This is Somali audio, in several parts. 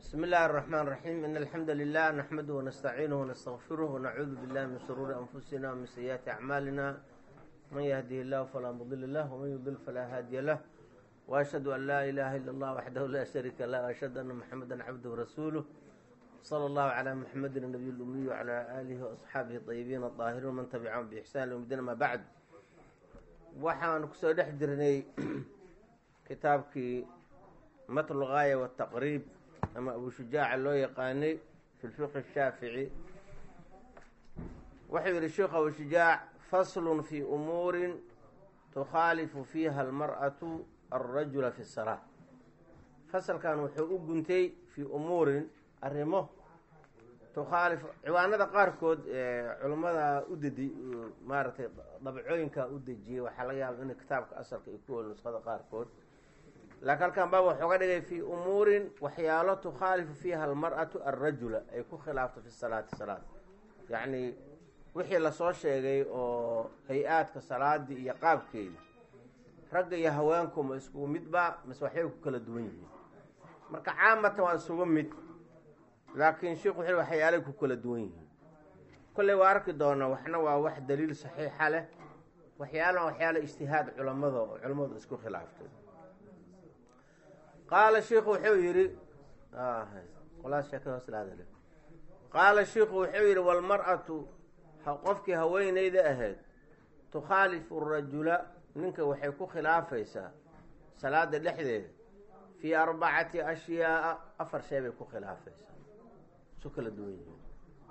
بسم الله الرحمن الرحيم إن الحمد لله نحمده ونستعينه ونستغفره ونعوذ بالله من شرور أنفسنا ومن سيئات أعمالنا من يهده الله فلا مضل له ومن يضل فلا هادي له وأشهد أن لا إله إلا الله وحده لا شريك له وأشهد أن محمدا عبده ورسوله صلى الله على محمد النبي الأمي وعلى آله وأصحابه الطيبين الطاهرين ومن تبعهم بإحسان يوم ما بعد waxaan kusoo dhex jirnay kitaabkii matl gaaya wataqriib ama abu shujaaca loo yaqaanay fi lfiqhi shaafici wuxuu yihi sheikh abu shujaac faslun fi umuurin tukhaalifu fiiha almar'atu alrajula fi salaa fasalkan wuxuu u guntay fii umuurin arrimo tukhaalif ciwaanada qaarkood culummada u dedi maaragtay dabcooyinka u dejiyey waxaa laga yaaba in kitaabka asalka ay ku weli nusqada qaarkood laakiin halkan baab wuxuu ga dhigay fii umuurin waxyaalo tukhaalifu fiiha almar'atu alrajula ay ku khilaafto fi salaati salaad yacni wixii lasoo sheegay oo hay-aadka salaadii iyo qaabkeedi ragga iyo haweenku ma iskugu midba mase waxbay ku kala duwan yihiin marka caamatan waa isugu mid laakiin sheikhu wuxuu waxyaalay ku kala duwan yihiin kolley waa arki doonaa waxna waa wax daliil saxiixa leh waxyaalana waxyaala ijtihaad culamada oo culammadu isku khilaaftay qaala shiikhu wuxuu yidhi qolaa sheekada hoos laadale qaala shiikhu wuxuu yidhi walmar-atu qofkii haweeneyda ahayd tukhaalifu rajula ninka waxay ku khilaafaysaa salaada dhexdeeda fii arbacati ashyaaa afar shay bay ku khilaafaysaa isu kala duwan yihiin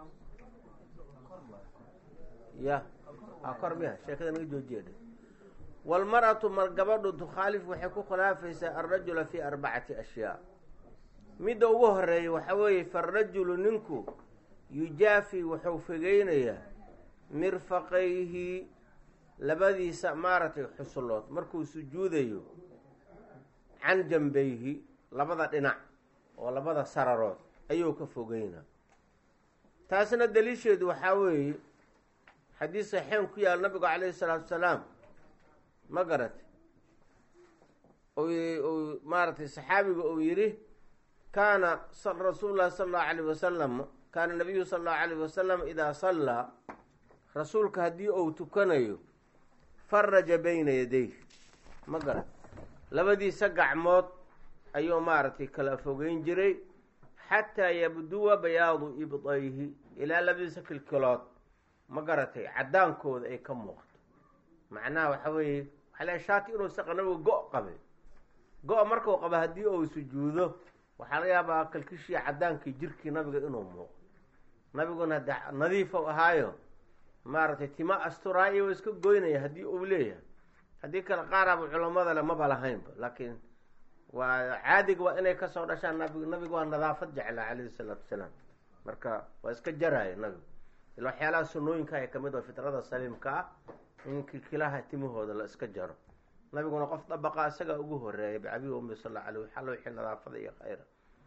ya a kor miya sheekada naga joojiya dhe walmar-atu mar gabadhu tukhaalifu waxay ku khilaafaysaa alrajula fii arbacati ashyaa midda ugu horeeya waxa weeye farajulu ninku yujaafi wuxuu fogeynayaa mirfaqayhi labadiisa maaragtay xusulood markuu sujuudayo can jambayhi labada dhinac oo labada sararood ayuu ka fogeynaa taasna daliisheedu waxaa weeye xadiis saxeen ku yaal nabigu calayhi salaatu wasalaam ma garatay u maaragtay saxaabiga uu yidhi kaana rasuulu llahi sala allahu alayh wasalam kaana nabiyu sala allahu alayh wasalam idaa sallaa rasuulka haddii uu tukanayo faraja bayna yadayh ma garat labadiisa gacmood ayuu maaragtay kala fogeyn jiray xataa yabduwa bayaadu ibdayhi ilaa labadiisa kilkilood ma garatay caddaankooda ay ka muuqto macnaha waxa weeye waxaa la shaaki inuu saqa nabigu go- qabay go- markuu qaba haddii uu sujuudo waxaa laga yaabaa kalkishii caddaankii jirkii nabiga inuu muuqdo nabiguna hade nadiifow ahaayo maaragtay tima asturaa iyo iska goynaya haddii uu leeyahay haddii kale qaaraaba culammada le maba lahaynba laakiin waa caadiga waa inay kasoo dhashaan nabig nabiga waa nadaafad jeclaa calayhi salaatu wasalaam marka waa iska jaraya nabigu ila waxyaalaha sunooyinka ay kamid oo fitrada saliimka ah in kilkilaha timahooda la iska jaro nabiguna qof dabaqa isagaa ugu horeeya bicabi umi sal alay waxalla wixii nadaafada iyo khayra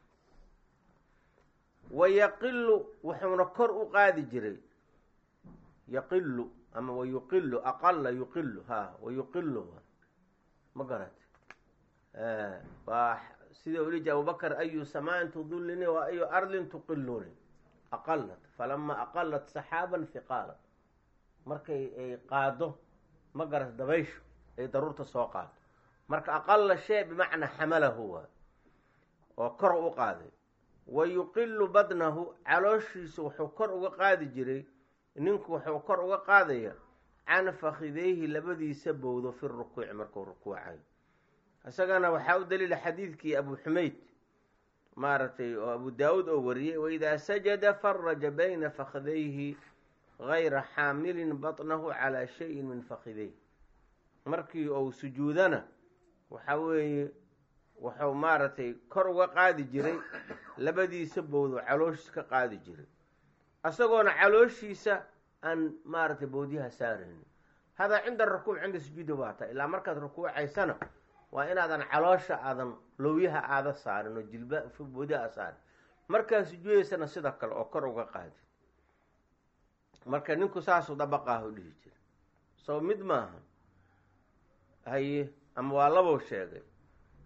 wa yaqilu wuxuuna kor u qaadi jiray yaqilu ama wayuqilu aqala yuqilu ha wayuqilu ma garat waa sida uli ji abubakr ayu samaan tudulini wa ayu ardin tuqiluni aqalat falama aqalat saxaaban fiqaalat markay ay qaado ma garat dabayshu ay daruurta soo qaado marka aqala shay bimacnaa xamalahu waa oo kor u qaaday wa yuqilu badnahu calooshiisu wuxuu kor uga qaadi jiray ninku wuxuu kor uga qaadaya can fakideyhi labadiisa bowdo fi rukuuci markuu rukuucayo isagana waxaa u daliila xadiidkii abu xumayd maaragtay oo abu daawuud oo wariyey waidaa sajada faraja bayna fakidayhi gayra xaamilin batnahu calaa shayin min fakideyh markii uu sujuudana waxa weeye wuxuu maaragtay kor uga qaadi jiray labadiisa bowdo calooshiis ka qaadi jiray isagoona calooshiisa aan maaragtay bowdyaha saaraynin hadaa cinda rukuuc cinda sujuudi waa ta ilaa markaad rukuucaysana waa inaadan caloosha aadan lowyaha aada saarin oo jilba bowdyaha saarin markaad sujuudaysana sida kale oo kor uga qaadi marka ninku saasuu dabaqaahu dhihi jira soo mid maaha haye ama waa labow sheegay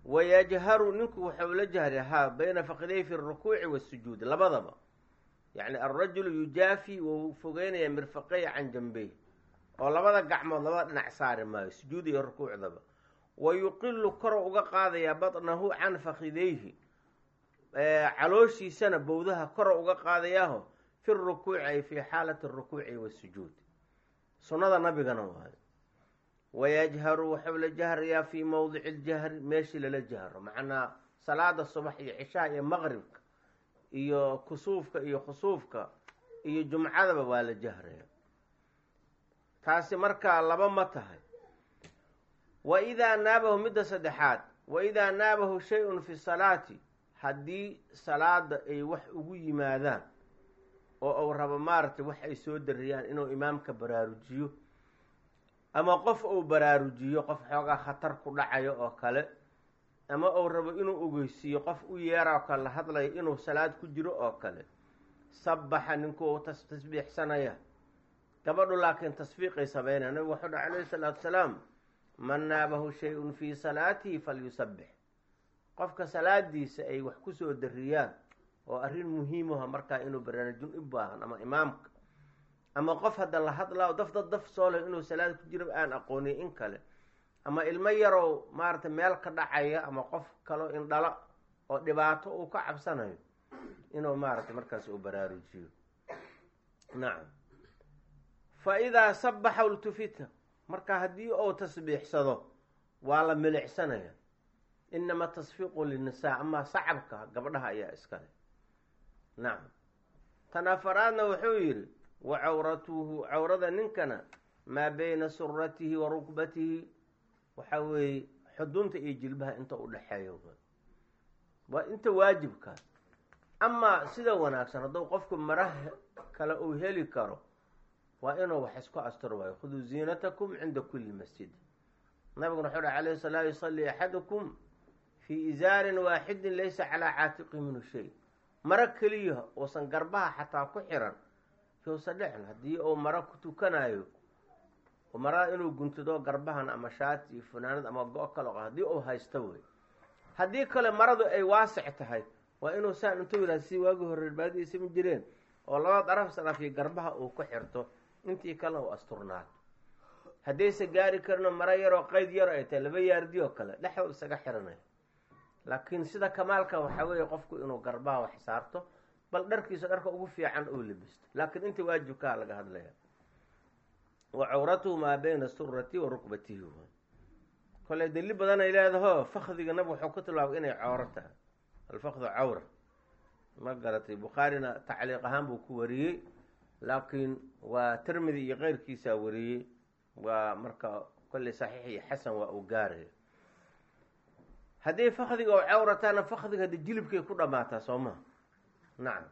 wayajharu ninku waxau la jahri haa bayna faqiday fi rukuuci wasujuud labadaba yacni alrajulu yujaafi wuu fogeynaya mirfaqey can jambey oo labada gacmood labada dhinac saari maayo sujuud iyo rukuucdaba wa yuqilu koro uga qaadayaa batnahu can fakidayhi calooshiisana bowdaha koro uga qaadayaaho fi rukuuci ay fii xaalati rukuuci wasujuud sunnada nabigana waayo wayajharu waxau la jahrayaa fii mowdici ljahri meeshii lala jahro macnaa salaada subax iyo cishaha iyo maqribka iyo kusuufka iyo khusuufka iyo jumcadaba waa la jahraya taasi markaa laba ma tahay wa idaa naabahu midda saddexaad wa idaa naabahu shay-un fi salaati haddii salaada ay wax ugu yimaadaan oo uu rabo maaragtay wax ay soo dariyaan inuu imaamka baraarujiyo ama qof uu baraarujiyo qof xoogaa khatar ku dhacayo oo kale ama uu rabo inuu ogeysiiyo qof u yeera oo kale la hadlayo inuu salaad ku jiro oo kale sabaxa ninkuu tasbiixsanaya gabadhu laakiin tasfiiqay sameynaya nabigu wuxuu dhaha calayhi salaatu salaam man naabahu shay-un fii salaatihi falyusabbix qofka salaadiisa ay wax kusoo dariyaan oo arrin muhiimaha markaa inuu baraarujin u baahan ama imaamka ama qof hadda la hadlaa daf dad daf soo leh inuu salaad ku jiro aan aqoonin in kale ama ilmo yarow maaragtay meel ka dhacaya ama qof kaloo indhala oo dhibaato uu ka cabsanayo inuu maaragtay markaas uu baraarujiyo nacam fa idaa sabaxa ultufita marka haddii uu tasbiixsado waa la milicsanaya inama tasfiiqu linnisaa amaa sacabka gabdhaha ayaa iskale nacam tan afaraadna wuxuu yidhi wa cawratuhu cawrada ninkana maa beyna suratihi wa rukbatihi waxaa weeye xudunta iyo jilbaha inta u dhexeeyo waa inta waajibka amaa sida wanaagsan hadduu qofku maraha kale uu heli karo waa inuu wax isku asturo waayo khuduu ziinatakum cinda kulli masjid nabiguna wuxuu dhaha alayhi salaa yusalli axadukum fii izaarin waaxidin laysa calaa caatiqi minhu shay maro keliya uusan garbaha xataa ku xiran yousa dhexn haddii uu maro ku tukanayo marada inuu guntado garbahan ama shaati funaanad ama go- kale haddii uu haysto wey haddii kale maradu ay waasic tahay waa inuu saan intuu yihah si waagi hore baadiisa ma jireen oo labada daraf sanafiyo garbaha uu ku xirto intii kalena uu asturnaato haddaysa gaari karino maro yaroo qeyd yaro ay tahay laba yaardi oo kale dhexdood isaga xiranay laakiin sida kamaalka waxaa weeye qofku inuu garbaha wax saarto bal dharkiisa dharka ugu fiican uu libisto laakiin inta waajibkaa laga hadlaya wa cawratuhu maa bayna surati wa rukbatihi koley dali badan ay leedaho fakdiga nabig wuxuu ku tilmaamay inay cawro tahay alfakdu cawra ma garatay bukhaarina tacliiq ahaan buu ku wariyey laakiin waa tirmidi iyo keyrkiisaa wariyey waa marka kolley saxiix iyo xasan waa uu gaaraya haddii fakdiga oo cawrataana fakdiga haddi jilibkay ku dhammaataa soo maha nacam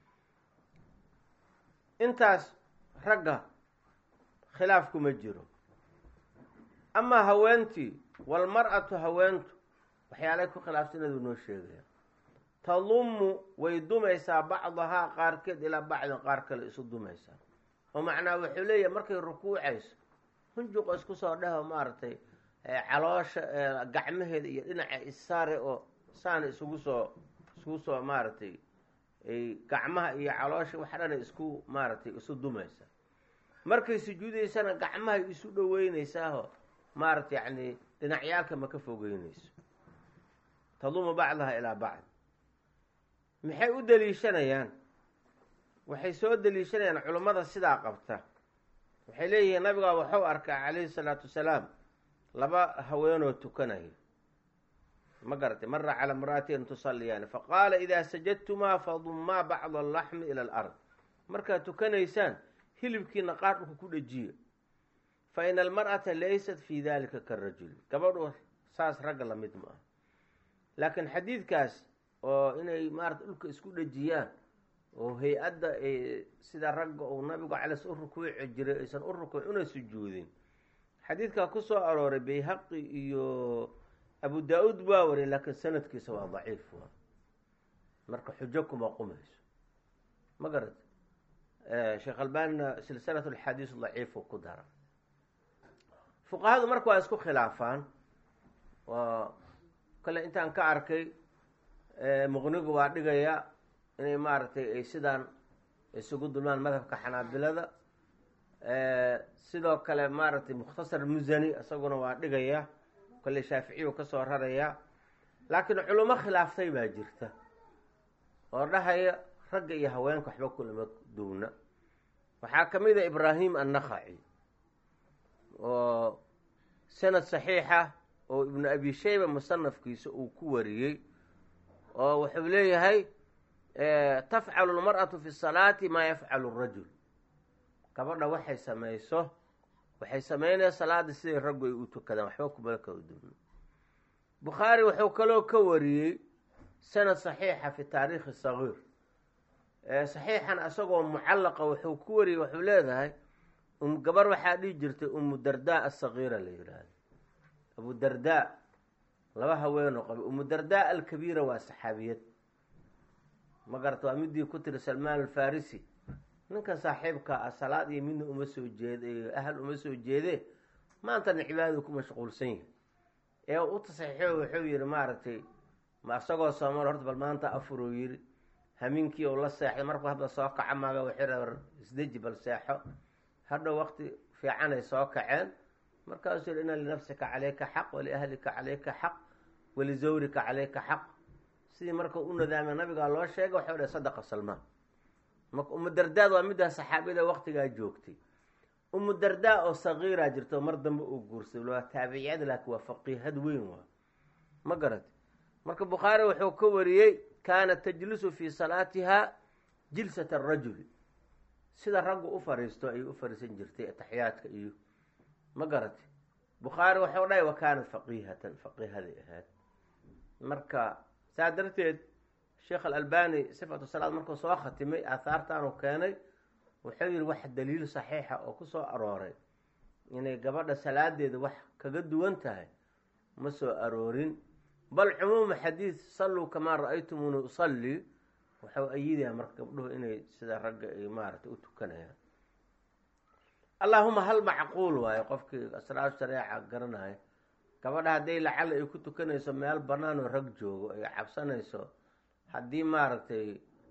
intaas ragga khilaafku ma jiro amaa haweentii walmar-atu haweentu waxyaalay ku khilaafsanadu noo sheegaya tadumu way dumaysaa bacdahaa qaarkeed ilaa bacdin qaar kale isu dumaysaa oo macnaa wuxuu leeyahay markay rukuucayso hunjuqa isku soo dheho maaragtay caloosha gacmaheeda iyo dhinaca issaare oo saana isugu soo isugu soo maaragtay gacmaha iyo caloosha wax dhana isku maaragtay isu dumaysaa markay sujuudaysana gacmahay isu dhoweynaysaao maaragta yacni dhinacyaalka ma ka fogeynayso tadumu bacdaha ilaa bacd maxay u daliishanayaan waxay soo daliishanayaan culummada sidaa qabta waxay leeyihiin nabigaa waxuu arkaa calayhi salaatu wasalaam laba haweenoo tukanaya ma garatay mara cala imra'atin tusalliyaani faqaala idaa sajadtumaa fadummaa bacda allaxmi ila alard markaad tukanaysaan hilibkiina qaar dhulka ku dhejiya fa ina almar'ata laysat fii dalika karajuli gabadhu saas ragga lamid ma ah laakiin xadiidkaas oo inay maarata dhulka isku dhejiyaan oo hay-adda sida ragga uu nabigu calays u rukuuci jiray aysan u rukuuc una sujuudin xadiidkaa ku soo arooray bayhaqi iyo abu daa-uud waa wariyay laakiin sanadkiisa waa daciif waa marka xujo kuma qumayso ma garat sheekh albanina silsilat alxadiis daciifu ku dara fuqahadu marka waa isku khilaafaan kale intaan ka arkay muqnigu waa dhigaya inay maaragtay ay sidaan isugu dulmaan madhabka xanaabilada sidoo kale maaragtay mukhtasar musani isaguna waa dhigaya kale shaaficiyu kasoo raraya laakiin culimo khilaaftay baa jirta oo dhahaya ragga iyo haweenka waxba kulama duwna waxaa ka mid a ibraahim annakhaci oo sanad saxiixa oo ibnu abi shayba musanafkiisa uu ku wariyey oo wuxuu leeyahay tafcalu lmar'atu fi salaati maa yafcalu rajul gabadha waxay samayso waxay sameynaya salaada siday raggu ay u tukadaan waxba kumala kala duwna bukhaari wuxuu kaloo ka wariyey sanad saxiixa fi taariikhi sagiir saxiixan isagoo mucallaqa wuxuu ku wariyey wuxuu leedahay gabar waxaa dhihi jirtay umu dardaa asagiira la yidhaahdo abu dardaa laba haweenoo qaba umu dardaa alkabiira waa saxaabiyad ma garata waa midii ku tiri salmaan alfarisi ninkan saaxiibka ah salaad iyo midna uma soo jeed ahal uma soo jeedee maantana cibaadadu ku mashquulsan yahay ee u tasaxiixo wuxuu yihi maaragtay ma isagoo soomal horta bal maanta afuruu yidhi hamiinkii ou la seexday markuu hadda soo kaca maaga waxay rabar isdeji bal seexo hadhow waqti fiicanay soo kaceen markaasuu yihi ina linafsika calayka xaq waliahlika calayka xaq walizawrika calayka xaq sidii marka u nadaamay nabigaa loo sheegay waxau dhahay sadaqa salmaan marka umu dardaad waa middaa saxaabiyada waqtigaa joogtay umu dardaa oo sagiiraa jirta oo mar dambe uu guursaday waa taabiciyad laakiin waa faqiihad weyn waa ma garati marka bukhaari wuxuu ka wariyey kaanat tajlisu fii salaatiha jilsat arajuli sida raggu u fariisto ayay u fariisan jirtay ataxiyaadka iyo ma garati bukhaari wuxuu dhahay wa kaanat faqiihatan faqiihaday ahayd marka saa darteed sheekh alalbani sifatu salaad markuu soo khatimay aahaartaanu keenay wuxuu yihi wax daliil saxiixa oo ku soo arooray inay gabadha salaadeeda wax kaga duwan tahay ma soo aroorin bal cumuuma xadiid salluu kamaa ra-aytumuni usalli waxau ayidayaa marka gabdhuhu inay sida ragga ay maaragtay u tukanayaan allaahuma hal macquul waayo qofkii asraar shareeca garanaya gabadha hadday lacala ay ku tukanayso meel bannaan oo rag joogo ay cabsanayso haddii maaragtay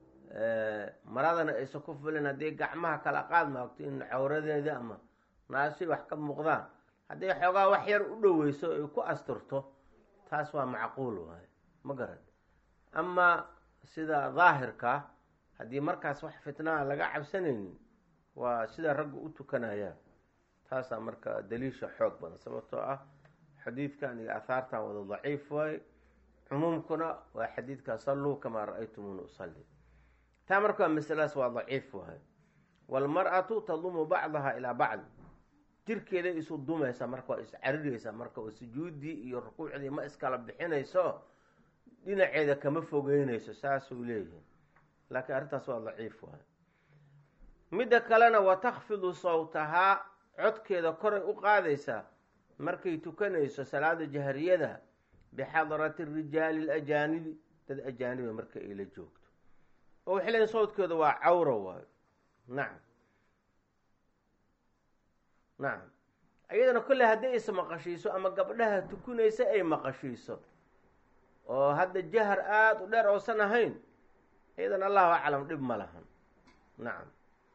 maradana aysan ku fulin haddii gacmaha kala qaad maagto in cawradeeda ama naasi wax ka muuqdaan hadday xoogaa wax yar u dhoweyso ay ku asturto taas waa macquul waayo ma garan ama sida daahirka haddii markaas wax fitnaa laga cabsanaynin waa sida raggu u tukanayaan taasaa marka daliisha xoog badan sababtoo ah xadiidkan iyo aahaartan wada daciif waaye cumuumkuna waa xadiidka salluu kamaa ra-aytumuni usalli taa marka masaladaas waa daciif waaye waalmar-atu tadumu bacdaha ilaa bacd jirkeeday isu dumaysa marka waa iscariraysa marka oo sujuuddii iyo rukuucdii ma iskala bixinayso dhinaceeda kama fogeynayso saasuu leeyihi laakiin arrintaas waa daciif waaye midda kalena wa takfidu sawtahaa codkeeda koray u qaadaysaa markay tukanayso salaada jahriyada bixadrati rijaali alajaanibi dad ajaaniba marka ay la joogto oo waxay leeyiin sawdkeeda waa cawra waayo nacam nacam iyadana kolley haddii is maqashiiso ama gabdhaha tukunaysa ay maqashiiso oo hadda jahar aada u dheer oosan ahayn iyadana allahu aclam dhib ma lahan nacam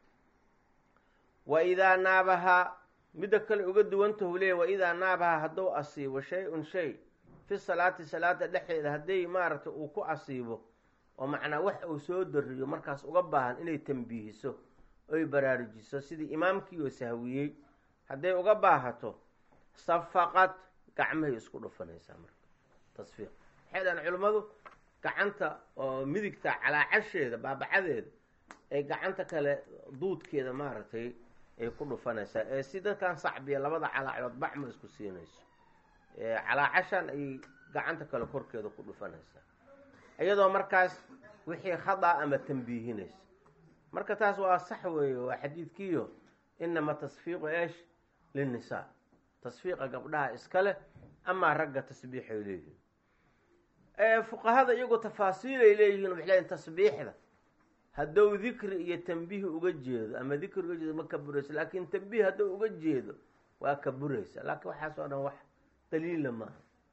wa idaa naabahaa midda kale uga duwantahu leeya wa idaa naabahaa hadduu asiibo shay-un shay fi salaati salaada dhexdeeda hadday maaragtay uu ku asiibo oo macnaa wax uu soo dariyo markaas uga baahan inay tambiihiso oy baraarujiso sidii imaamkii oo sahwiyey hadday uga baahato safaqad gacmahay isku dhufanaysaa marka tasfiiq waxay dhahan culimmadu gacanta oo midigta calaacasheeda baabacadeeda ee gacanta kale duudkeeda maaragtay ay ku dhufanaysaa ee si dadkan sacbiya labada calaacood bacma isku siinayso calaacashan ay gacanta kale korkeeda ku dhufanaysaa iyadoo markaas wixii khadaa ama tambiihinaysa marka taas waa sax weeye waa xadiidkiiyo inama tasfiiqu eesh linnisaa tasfiiqa gabdhaha iska leh amaa ragga tasbiixay leeyihiin fuqahada iyagoo tafaasiilay leeyihiin waxay leeyihin tasbiixda hadduu dikri iyo tambiih uga jeedo ama dikri uga jeedo ma ka burayso laakiin tambiih hadduu uga jeedo waa ka buraysa laakiin waxaas oo dhan wax daliila maaha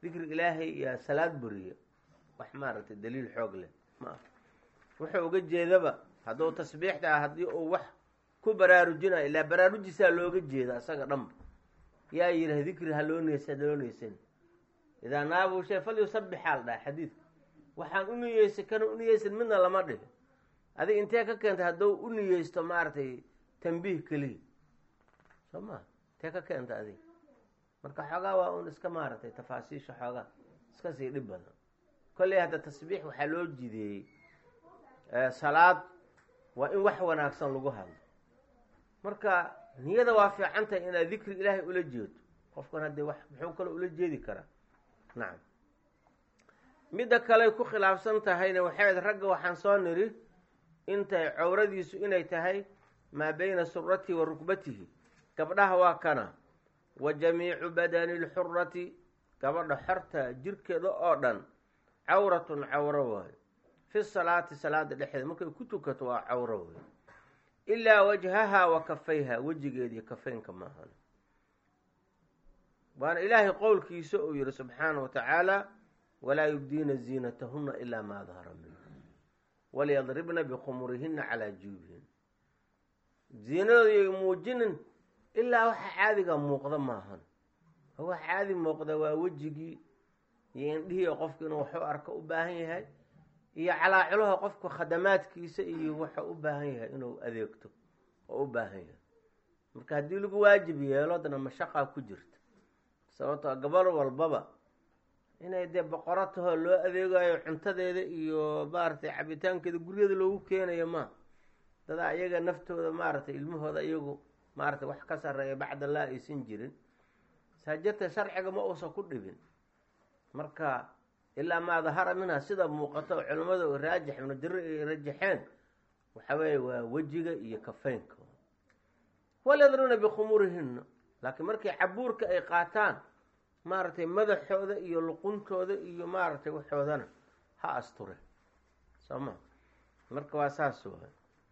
dikri ilaahay iyo salaad buriya wax maaragtay daliil xoog leh ma aha wuxuu uga jeedaba hadduu tasbiixta ah haddii uu wax ku baraarujinayo ilaa baraarujisaa looga jeeda asaga dhanba yaa yidhah dikri ha loo neysa loo neysan idaa naabu shay fal yusabixaa la dhaha xadiidka waxaan u niyeysa kana u niyeysan midna lama dhihi adig intee ka keentay hadduu u niyeysto maaragtay tambiih keliya soo maa intee ka keenta adig marka xoogaa waa un iska maaragtay tafaasiisha xoogaa iska sii dhib badan kolley hadda tasbiix waxaa loo jideeyey salaad waa in wax wanaagsan lagu hadlo marka niyada waa fiican tahay inaad dikri ilaahay ula jeedo qofkan haddee wax muxuu kale ula jeedi karaa nacam midda kaley ku khilaafsan tahayna waxay ayd ragga waxaan soo niri intay cawradiisu inay tahay maa beyna suratihi wa rukbatihi gabdhaha waa kana wa jamiicu badani lxurati gabadha xorta jirkeeda oo dhan cawratun cawro waayo fi salaati salaada dhexdeeda markay ku tukato waa cawro wey ilaa wajhaha wa kafayha wejigeediyo kafeynka maahan waana ilaahay qowlkiisa uu yihi subxaana wa tacaala walaa yubdiina ziinatahuna ilaa maa dahara minha walyadribna bikhumurihina calaa juubihin ziinadooda yay muujinin ilaa waxa caadiga muuqda maahan wax caadi muuqda waa wejigii iyo indhihii qofku inuu waxu arko u baahan yahay iyo calaaculaha qofku khadamaadkiisa iyo waxa u baahan yahay inuu adeegto oo u baahan yahay marka haddii lagu waajib yeelo dana mashaqaa ku jirta sababtoo gabal walbaba inay dee boqoro tahoo loo adeegayo cuntadeeda iyo maaragtay cabitaankeeda guryaeda loogu keenayo ma dadaa iyaga naftooda maaragtay ilmahooda iyagu maaragtay wax ka sarreeya bacdallah aysan jirin saajirta sharciga ma uusan ku dhibin marka ilaa maa dahara minha sida muuqato culimmada raajix ibnu jari ay rajaxeen waxa weeye waa wejiga iyo kafeynka walyadribna bikhumurihina laakiin markay cabuurka ay qaataan maaragtay madaxooda iyo luquntooda iyo maaragtay waxoodana ha asture soo ma marka waa saas waay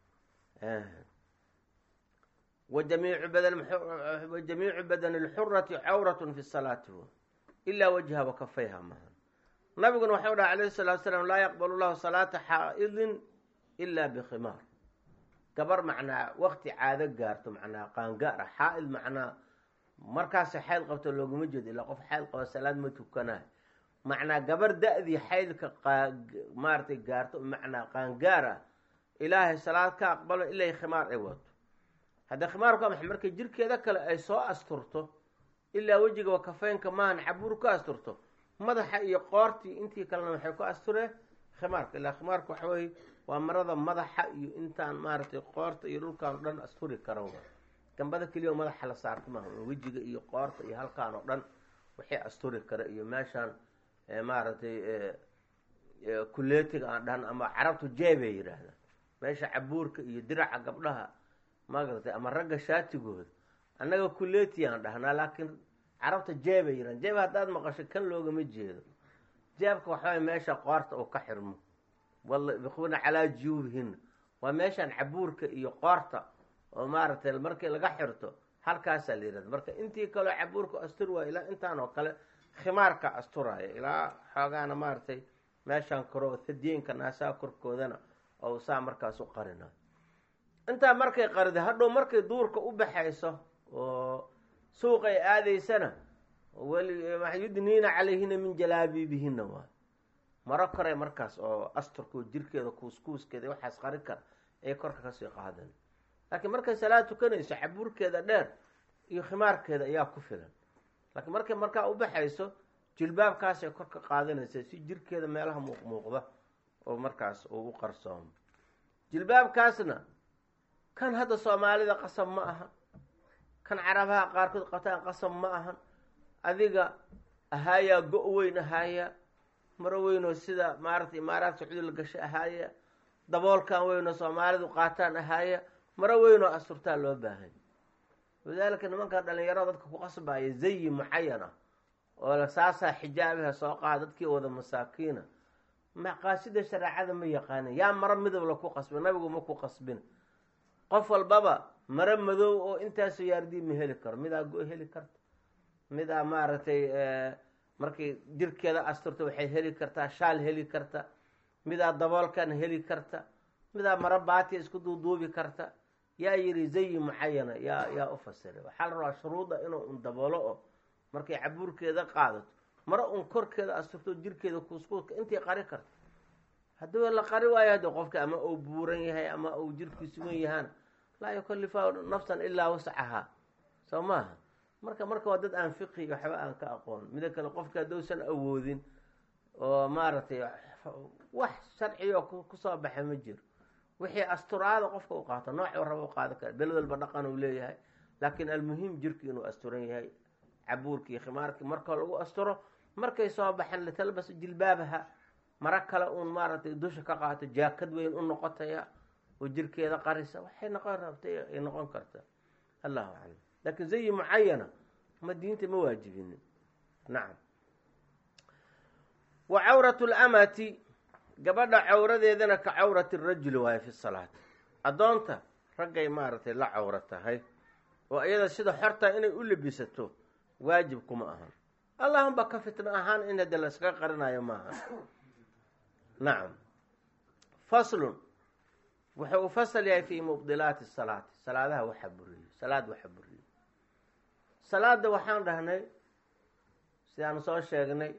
wajamiicu badan wajamiicu badani lxurati cawratun fi salaati ilaa wajha wa kafayha maha nabiguna waxau dhaha alayhi salatu salaam laa yaqbalu llahu salaata xaa'idin ila bikhimaar gabar macnaa wakti caado gaarto macnaa qaangaar ah xaa-id macnaa markaasa xayd qabto looguma jeedo ilaa qof xayd qabo salaad ma tukanayo macnaa gabar da-dii xaydka maaratay gaarto macnaa qaangaar ah ilaahay salaad ka aqbalo ilaa khimaar ay wato haddii khimaarku ama markay jirkeeda kale ay soo asturto ilaa wejiga wa kafeynka maahan cabuur ku asturto madaxa iyo qoortii intii kalena waxay ku astureen khimaarka ilaa khimaarka waxa weye waa marada madaxa iyo intaan maaragtay qoorta iyo dhulkaan o dhan asturi karan wa gambada keliya oo madaxa la saarto maaha wejiga iyo qoorta iyo halkaan oo dhan waxay asturi kara iyo meeshaan maaragtay kuleetiga aan dhahan ama carabtu jeebay yidhaahdaan meesha cabuurka iyo diraca gabdhaha magartay ama ragga shaatigooda annaga kuleeti aan dhahnaa laakiin carabta jeebay yidhahan jeeb haddaad maqasho kan loogama jeedo jeebka waxaway meesha qoorta uu ka xirmo wabikuna calaa juyuubihina waa meeshaan cabuurka iyo qoorta oo maaragtay markii laga xirto halkaasaa la yihahda marka intii kaleo cabuurka astur waaya ilaa intaan oo kale khimaarka asturaya ilaa xoogaana maaragtay meeshaan koro hadiyenka naasaha korkoodana oo saa markaas u qarinayo intaa markay qarida hadhow markay duurka u baxayso oo suuq ay aadaysana yudniina calayhina min jalaabiibihina waay maro koray markaas oo asturka jirkeeda kuuskuuskeeda waxaas qarin kara ay korka kasii qaadan laakiin markay salaad tukanayso cabuurkeeda dheer iyo khimaarkeeda ayaa ku filan laakiin markay markaa u baxayso jilbaabkaasay kor ka qaadanaysa si jirkeeda meelaha muuqmuuqda oo markaas uu u qarsoomo jilbaabkaasna kan hadda soomaalida qasab ma aha kan carabaha qaarkood qabtaan qasab ma ahan adiga ahaayaa go- weyn ahaaya maro weynoo sida maaragtay imaaraad sacuudi la gasho ahaaya daboolkan weynoo soomaalidu qaataan ahaaya maro weynoo asturtaa loo baahanya walidaalika nimankan dhalinyarada dadka ku qasbaya zayi mucayan ah oo saasaa xijaabaha soo qaada dadkii wada masaakiina maqaasida shareecada ma yaqaanin yaa maro midab la ku qasbin nabigu ma ku qasbin qof walbaba maro madow oo intaasoo yaardii ma heli karo midaa go- heli karta midaa maaragtay markay jirkeeda asturto waxay heli kartaa shaal heli karta midaa daboolkan heli karta midaa mara baatiya isku duuduubi karta yaa yidhi zayi mucayana yaa yaa u fasiray waxaa la rabaa shuruudda inuu un daboolo oo markay cabuurkeeda qaadato mara un korkeeda asturto jirkeeda kuuskuuska intii qari karta haddii la qari waayo haddi qofka ama uu buuran yahay ama uu jirkiisu wen yahaana laa yukallifa nafsan ilaa wascahaa soo maaha marka marka waa dad aan fiqi waxba aan ka aqoon mida kale qofka haddousan awoodin oo maaragtay wax sharciga oo kusoo baxay ma jiro wixii asturaada qofka u qaato noocuu raba u qaadan kara beled walba dhaqan uu leeyahay laakiin almuhim jirki inuu asturan yahay cabuurkii khimaarkii marka lagu asturo markay soo baxeen litalbas jilbaabaha maro kale uun maaragtay dusha ka qaato jaakad weyn u noqotaya oo jirkeeda qarisa waxay noqon rabtay ay noqon karta allahu aclam laakiin zayi mucayana ma diinta ma waajibinin nacam wa cawratu lamati gabadha cawradeedana ka cawrati rajuli waayo fi salaati addoonta raggay maaragtay la cawro tahay oo iyada sida xortaa inay u labisato waajib kuma ahan allahumba ka fitno ahaan in hadde la iskaga qarinayo maaha nacam faslun wuxuu u fasal yahay fii mubdilaati salaati salaadaha waxa buriyey salaad waxa buriyey salaada waxaan dhahnay sidaan soo sheegnay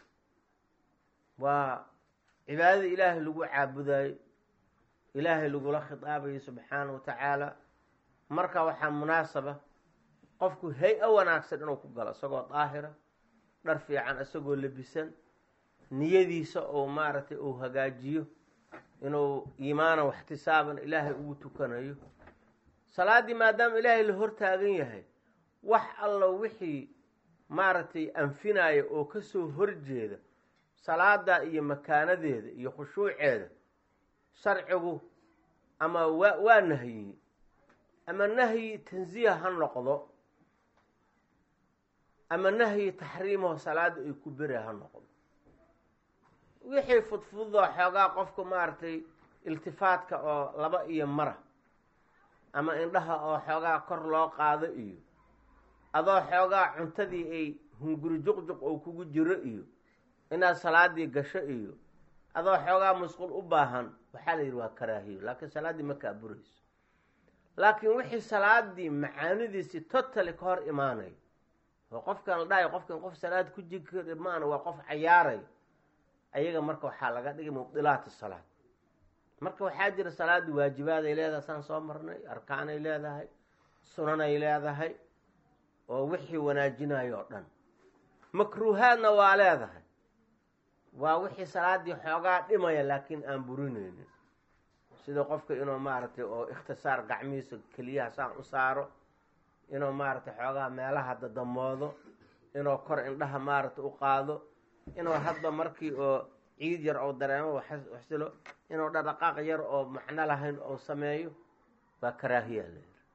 waa cibaadada ilaahay lagu caabudayo ilaahay lagula khitaabayo subxaana wa tacaala marka waxaa munaasaba qofku hay-a wanaagsan inuu ku galo isagoo daahira dhar fiican isagoo labisan niyadiisa oo maaragtay uu hagaajiyo inuu iimaanan waxtisaaban ilaahay ugu tukanayo salaaddii maadaama ilaahay la hortaagan yahay wax allo wixii maaragtay anfinaya oo kasoo horjeeda salaada iyo makaanadeeda iyo khushuuceeda sharcigu ama waa waa nahyiyey ama nahyi tansiya ha noqdo ama nahyi taxriimaho salaada ay ku bere ha noqdo wixii fudfudoo xoogaa qofku maaragtay iltifaadka oo laba iyo mara ama indhaha oo xoogaa kor loo qaado iyo adoo xoogaa cuntadii ay hunguri juqjuq oo kugu jiro iyo inaad salaadii gasho iyo adoo xoogaa musqul u baahan waxaa la yidhi waa karaahiyo laakiin salaaddii ma kaa burayso laakiin wixii salaadii macaanidiisii totally ka hor imaanayo oo qofkan la dhahayo qofkan qof salaad ku jiri maana waa qof cayaarayo ayaga marka waxaa laga dhigay mubdilaat salaad marka waxaa jira salaadii waajibaaday leedahay saan soo marnay arkaanay leedahay sunanay leedahay oo wixii wanaajinayo oo dhan makruuhaadna waa leedahay waa wixii salaadii xoogaa dhimaya laakiin aan burinaynin sida qofka inuu maaragtay oo ikhtisaar gacmihiisa keliyaha saan u saaro inuu maaragtay xoogaa meelaha dadamoodo inuu kor indhaha maaragtay u qaado inuu hadba markii oo ciid yar oo dareemo waxsilo inuu dhadhaqaaq yar oo macno lahayn oo sameeyo waa karaahiya la yiri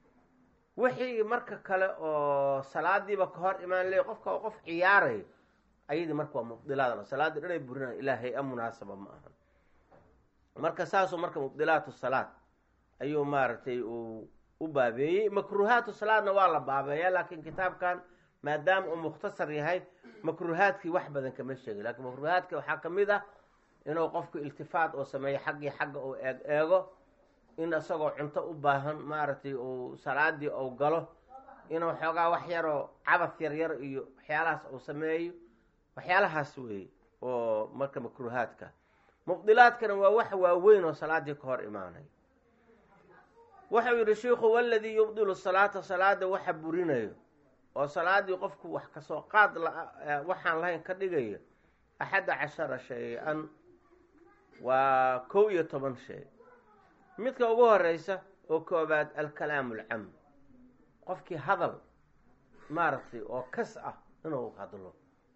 wixii marka kale oo salaadiiba ka hor imaan leey qofka oo qof ciyaarayo ayadii marka waa mubdilaad salaadii dhanay burinaa ilaa hay-a munaasaba ma ahan marka saasuu marka mubdilaatu salaad ayuu maaragtay uu u baabeeyey makruuhaatu salaadna waa la baabeeyaa laakiin kitaabkan maadaama uu mukhtasar yahay makruuhaadkii wax badan kama sheegay lakiin makruuhaadka waxaa ka mid ah inuu qofku iltifaat oo sameeyo xaggii xagga uu eeg eego in isagoo cunto u baahan maaragtay uu salaadii uu galo inuu xoogaa wax yaroo cabad yar yar iyo waxyaalahaas uu sameeyo waxyaalahaas weeye oo marka makruuhaadka mubdilaadkana waa wax waaweyn oo salaadii ka hor imaanay wuxuu yidhi sheikhu waladii yubdilu salaata salaada waxa burinayo oo salaadii qofku wax kasoo qaad waxaan lahayn ka dhigayo axadda cashara shay-an waa kow iyo toban shay midka ugu horeysa oo koobaad alkalaamu alcam qofkii hadal maaragtay oo kas ah inuu hadlo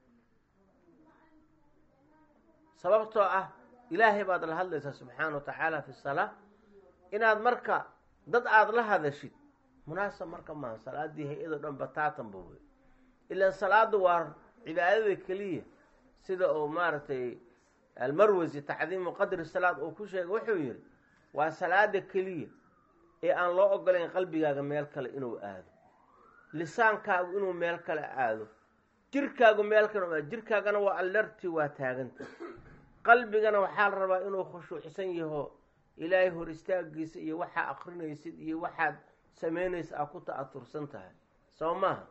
sababtoo ah ilaahay baad la hadlaysaa subxaana wa tacaala fi salaa inaad marka dad aada la hadashid munaasab marka maaha salaadii hay-ado dhan bataatanba wey ilaan salaadu waa cibaadada keliya sida uu maaragtay almarwasi tacdiimu qadri salaad uu ku sheegay wuxuu yihi waa salaada keliya ee aan loo ogolayn qalbigaaga meel kale inuu aado lisaankaagu inuu meel kale aado jirkaagu meel kana jirkaagana waa alerti waa taaganta qalbigana waxaa la rabaa inuu khushuucsan yaho ilaahay hor istaagiisa iyo waxaa akrinaysid iyo waxaad samaynaysa aa ku ta'atursan tahay soo maaha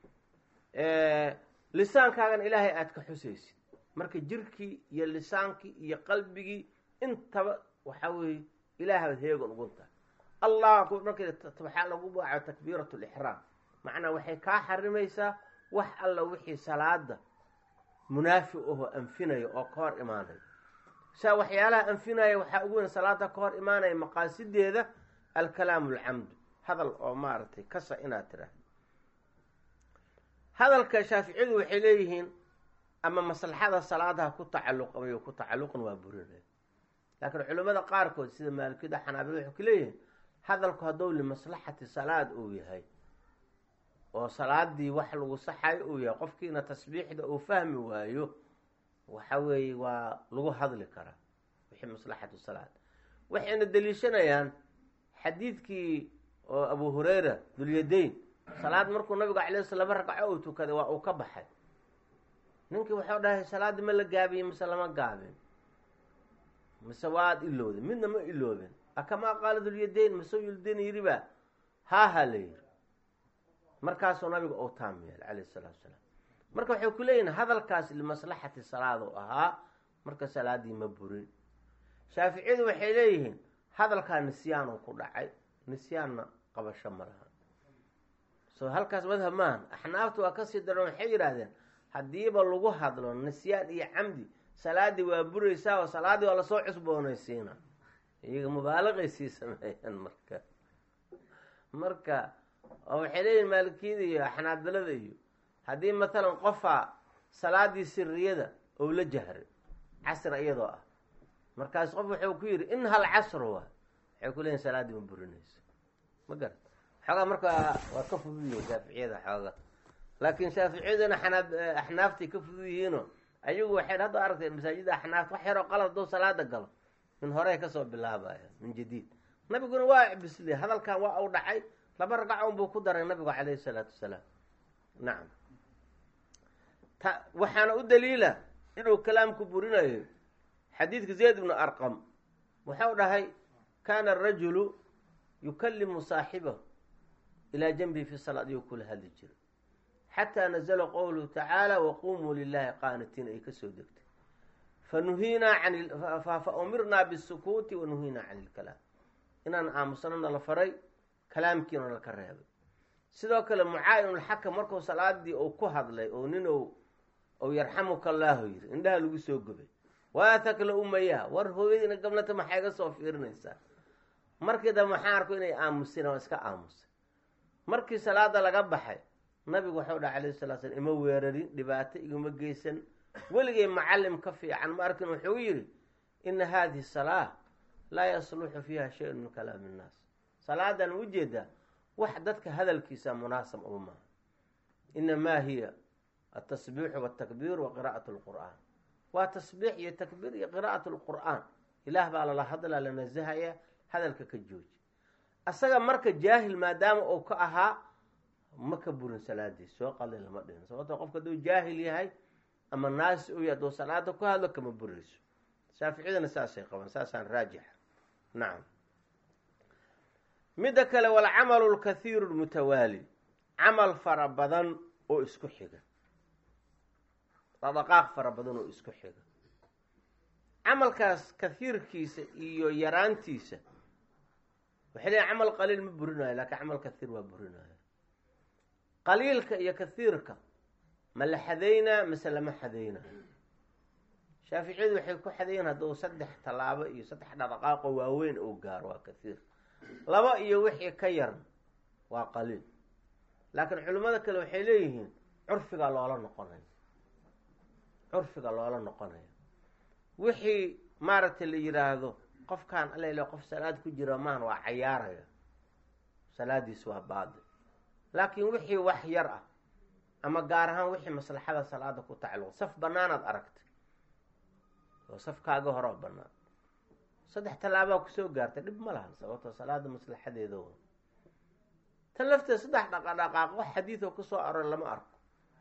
lisaankaagana ilaahay aada ka xusaysid marka jirkii iyo lisaankii iyo qalbigii intaba waxaa weeye ilaahaad heegan ugun tahay allah marka waxaa lagu baaco takbiirat lixraam macnaa waxay kaa xarimaysaa wax alla wixii salaada munaafi ahoo anfinaya oo ka hor imaanaya saa waxyaalaha anfinaya waxaa ugu weyn salaada ka hor imaanaya maqaasideeda alkalaamu alcamdu hadal oo maaragtay kasa inaad tiraahdo hadalka shaaficiyadu waxay leeyihiin ama maslaxada salaadaha ku tacalluqamayo ku tacalluqan waa burinaya laakiin culimmada qaarkood sida maalikiyada xanaabila waxay ku leeyihiin hadalku hadduu limaslaxati salaad uu yahay oo salaadii wax lagu saxayo uu yahay qofkiina tasbiixda uu fahmi waayo waxa weeye waa lagu hadli karaa wixii maslaxatu salaad waxayna deliishanayaan xadiidkii oo abu hureyra dulyadayn salaad markuu nabigu calay sl laba ragco uu tukaday waa uu ka baxay ninkii waxau dhahay salaaddii ma la gaabiyey mise lama gaabin mise waad ilowden midna ma ilooben akamaa qaala dulyadayn mise yuldayn yidhi ba haaha la yidhi markaasuu nabiga uu taam yeelay calayh salaatu salaam marka waxay ku leeyihin hadalkaas limaslaxati salaad u ahaa marka salaadii ma burin shaaficiyadu waxay leeyihiin hadalkaa nisyaanu ku dhacay nisyaanna qabasho ma laha so halkaas madhab maahan axnaaftu waa kasii daran waxay yidhaahdeen haddiiba lagu hadlo nisyaan iyo camdi salaadii waa buraysaa oo salaaddii waa lasoo cusboonaysiina iyaga mubaalaqay sii sameeyaan marka marka oo waxay leeyihin maalikiyada iyo xanaabilada iyo haddii matalan qofaa salaadii siriyada ou la jahray casr iyadoo ah markaas qof wuxuu ku yidhi in hal casru waa waxay ku leeyihin salaaddii ma burinayso ma garat xoogaa marka waa ka fududiyo shaaficiyada xooga laakiin shaaficiyaduna xanaab axnaaftay ka fudud yihiino ayagu waxay hadda aragteen masaajida axnaafta wax yaroo qalad doo salaada galo min horey kasoo bilaabaya min jadiid nabiguna waa bisliye hadalkan waa u dhacay laba ragac un buu ku daray nabigu calayhi salaatu wasalaam nacam ta waxaana u daliila inuu kalaamku burinayo xadiidka zayd ibnu arqam wuxuu dhahay kaana arajulu yukalimu saaxibahu ilaa janbihi fi salaad iyuu kula hadli jira xataa nazla qowluhu tacaala waqumuu lilahi qaanitiin ay kasoo degtay fanuhiinaa an fa umirnaa bisukuuti wanuhiinaa can ilkalaam inaan aamusnana la faray kalaamkiina laka reebay sidoo kale mucaayinulxakam markuu salaadii uu ku hadlay oo nin ou yarxamuka allaahu yiri indhaha lagu soo gubay waatakla umayaa war hooyadiina gablata maxaa iga soo fiirinaysaa markii dambe maxaa arko inay aamuseen waa iska aamusay markii salaada laga baxay nabigu waxau dhaha alayh salaa slam ima weerarin dhibaato iguma geysan weligay macalim ka fiican ma arkin wuxuu yidhi ina hadihi salaa laa yasluxu fiiha shayun min kalaami innaas salaadan ujeedaa wax dadka hadalkiisa munaasab uma maaha inamaa hiya atasbiixu waltakbiir wa qiraa'at lqur'aan waa tasbiix iyo takbiir iyo qiraa'at lqur'aan ilaah baa lala hadlaa la nasahaya hadalka ka jooji asaga marka jaahil maadaama uu ka ahaa ma ka burin salaadiis soo qalin lama dhihin sababto qofka hadduu jaahil yahay ama naasi u yahay hadduu salaada ku hadlo kama burayso shaaficiyadana saasay qabaan saasaan raajixa nacam midda kale walcamalu lkathiiru lmutawaali camal fara badan oo isku xiga dhaqdhaqaaq fara badan oo isku xiga camalkaas kathiirkiisa iyo yaraantiisa waxay leeyiin camal qaliil ma burinayo laakiin camal kathiir waa burinayo qaliilka iyo kathiirka ma la xadaynaa mase lama xadaynayo shaaficiyadu waxay ku xadayn hadduu saddex tallaabo iyo saddex dhaqdhaqaaqoo waaweyn uu gaaro waa kathiir laba iyo wixii ka yarn waa qaliil laakiin culimmada kale waxay leeyihiin curfiga loola noqonayo curfiga loola noqonayo wixii maaragtay la yidhaahdo qofkaan alele qof salaad ku jira maahan waa cayaaraya salaadiis waa baadil laakiin wixii wax yar ah ama gaar ahaan wixii maslaxada salaada ku tacalluq saf banaanaad aragtay oo safkaaga horoo banaan saddex tallaabaa kusoo gaartay dhib ma lahan sababtoo salaada maslaxadeeda wa tan lafteeda saddex dhaqadhaqaaq wax xadiidoo kusoo aror lama arko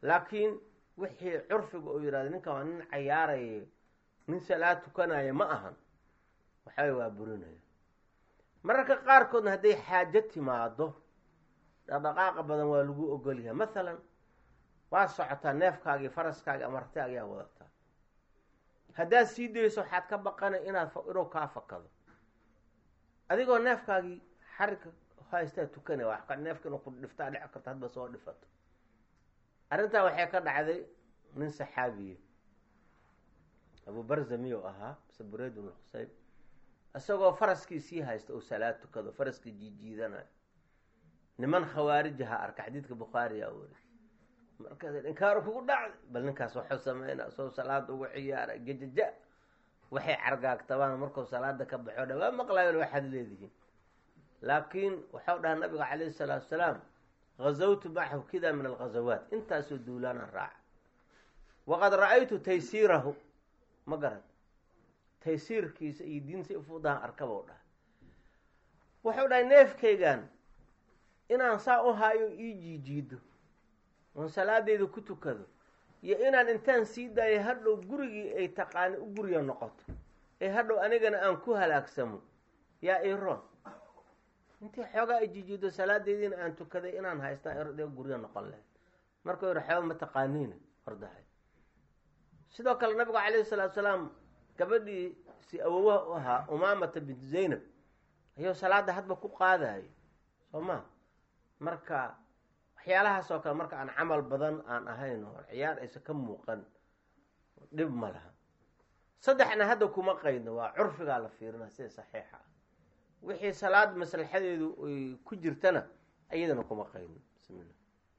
laakiin wixii curfiga uu yidhahdo ninkan waa nin cayaaraya nin salaad tukanaya ma ahan waxaway waa burinaya mararka qaarkoodna hadday xaajo timaado dhaqdhaqaaqa badan waa lagu ogolyahay mathalan waa socotaa neefkaagii faraskaagi ama artaagiyaa wadataa haddaad sii dayso waxaad ka baqana inaad inuu kaa fakado adigoo neefkaagii xarigka haystaa tukanaya wa neefka inuu ku dhiftaa dhici karto hadba soo dhifato arrintaa waxay ka dhacday nin saxaabiye abu barza miyuu ahaa mise bureyd bn xuseyn isagoo faraskii sii haysta uu salaad tukado faraskii jiijiidanayo niman khawaarijaha arka xadiidka bukhaariyaa weri markaas inkaar kugu dhacday bal ninkaas waxuu sameynaa soo salaada ugu ciyaara gejaja waxay cargaagtabaan markuu salaada ka baxo dha waa maqlayon waxaad leedihiin laakiin waxau dhaha nabiga calayhi salaatu salaam gazawtu macahu kida min alghazawaat intaasoo duulaana raaca waqad ra-aytu taysiirahu ma garan taysiirkiisa iyo diinta ufuudahan arkabou dhaha wuxuu dhahay neefkaygan inaan saa u haayo ii jiijiido oon salaadeyda ku tukado iyo inaan intaan sii daayo hadhow gurigii ay taqaani u guriga noqoto ee hadhow anigana aan ku halaagsamo yaa iroon intii xoogaa ay jiijiido salaadeediina aan tukaday inaan haystaa de guriga noqon lahayd markuu yihi xooga ma taqaaniina hordahay sidoo kale nabigu calayhi salaatu salaam gabadhii si awowaha u ahaa umaamata bintu zaynab ayuu salaada hadba ku qaadayo soo ma marka waxyaalahaas oo kale marka aan camal badan aan ahayn oo ciyaar aysa ka muuqan dhib ma laha saddexna hadda kuma qaydno waa curfigaa la fiirina sida saxiixa ah wixii salaad maslaxadeedu ay ku jirtana iyadana kuma qaydno bismillah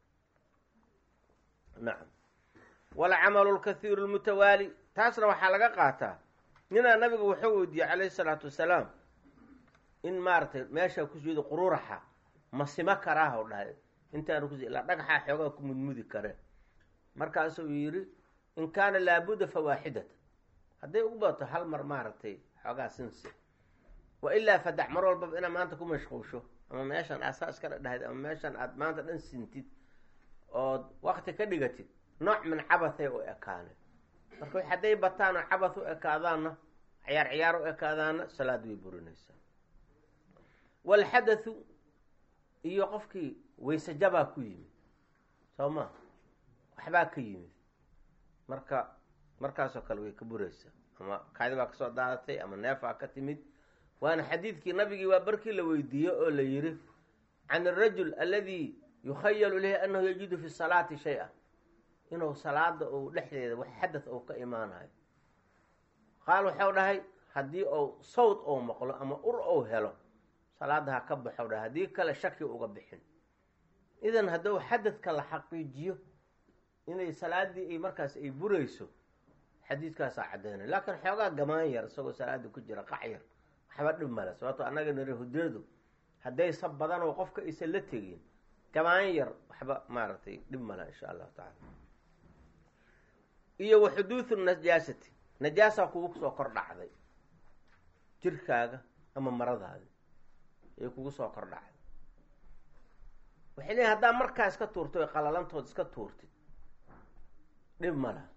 nacam walcamalu lkathiiru lmutawaali taasna waxaa laga qaataa ninaa nabiga wuxuu weydiiyey calayhi salaatu wasalaam in maaratay meesha ku sujuuda qururaxa ma sima karaaha u dhahay intaanu kus ilaa dhagaxaa xoogaa ku mudmudi kareen markaasuu yidhi in kaana laabudda fa waaxidatan hadday ugu badato hal mar maaragtay xoogaa sinsi wa ilaa fadac mar walbaba inaad maanta ku mashquusho ama meeshan aad saa iska dhadhahayd ama meeshan aad maanta dhan sintid ood wakti ka dhigatid nooc min cabathay u ekaaneen marka hadday bataan oo cabath u ekaadaanna ciyaar ciyaar u ekaadaanna salaad way burinaysaa walxadathu iyo qofkii wayse jabaa ku yimid soo ma waxbaa ka yimid marka markaasoo kale way ka buraysaa ama kaadi baa kasoo daadatay ama neefaa ka timid waana xadiidkii nabigii waa barkii la weydiiye oo la yidhi can arajul aladi yukhayalu ilayhi annahu yajidu fi salaati shay-a inuu salaada uu dhexdeeda wax xadath ou ka imaanayo qaal waxau dhahay haddii ou sawd ou maqlo ama ur ou helo salaada ha ka baxo dhahay haddii kale shaki uga bixin idan hadduu xadadka la xaqiijiyo inay salaadii ay markaas ay burayso xadiidkaasaa caddaynay laakiin xoogaa gamaan yar isagoo salaada ku jira qac yar waxba dhib male sababto annaga niri hudeedu haddaysa badan oo qofka aysan la tegin gamaan yar waxba maaragtay dhib male insha allahu tacala iyo wa xuduudu najaasati najaasaa kugu soo kor dhacday jirkaaga ama maradaadi ay kugu soo kor dhacday waxay leeyiin haddaa markaa iska tuurtay oy qalalantood iska tuurtid dhib ma laha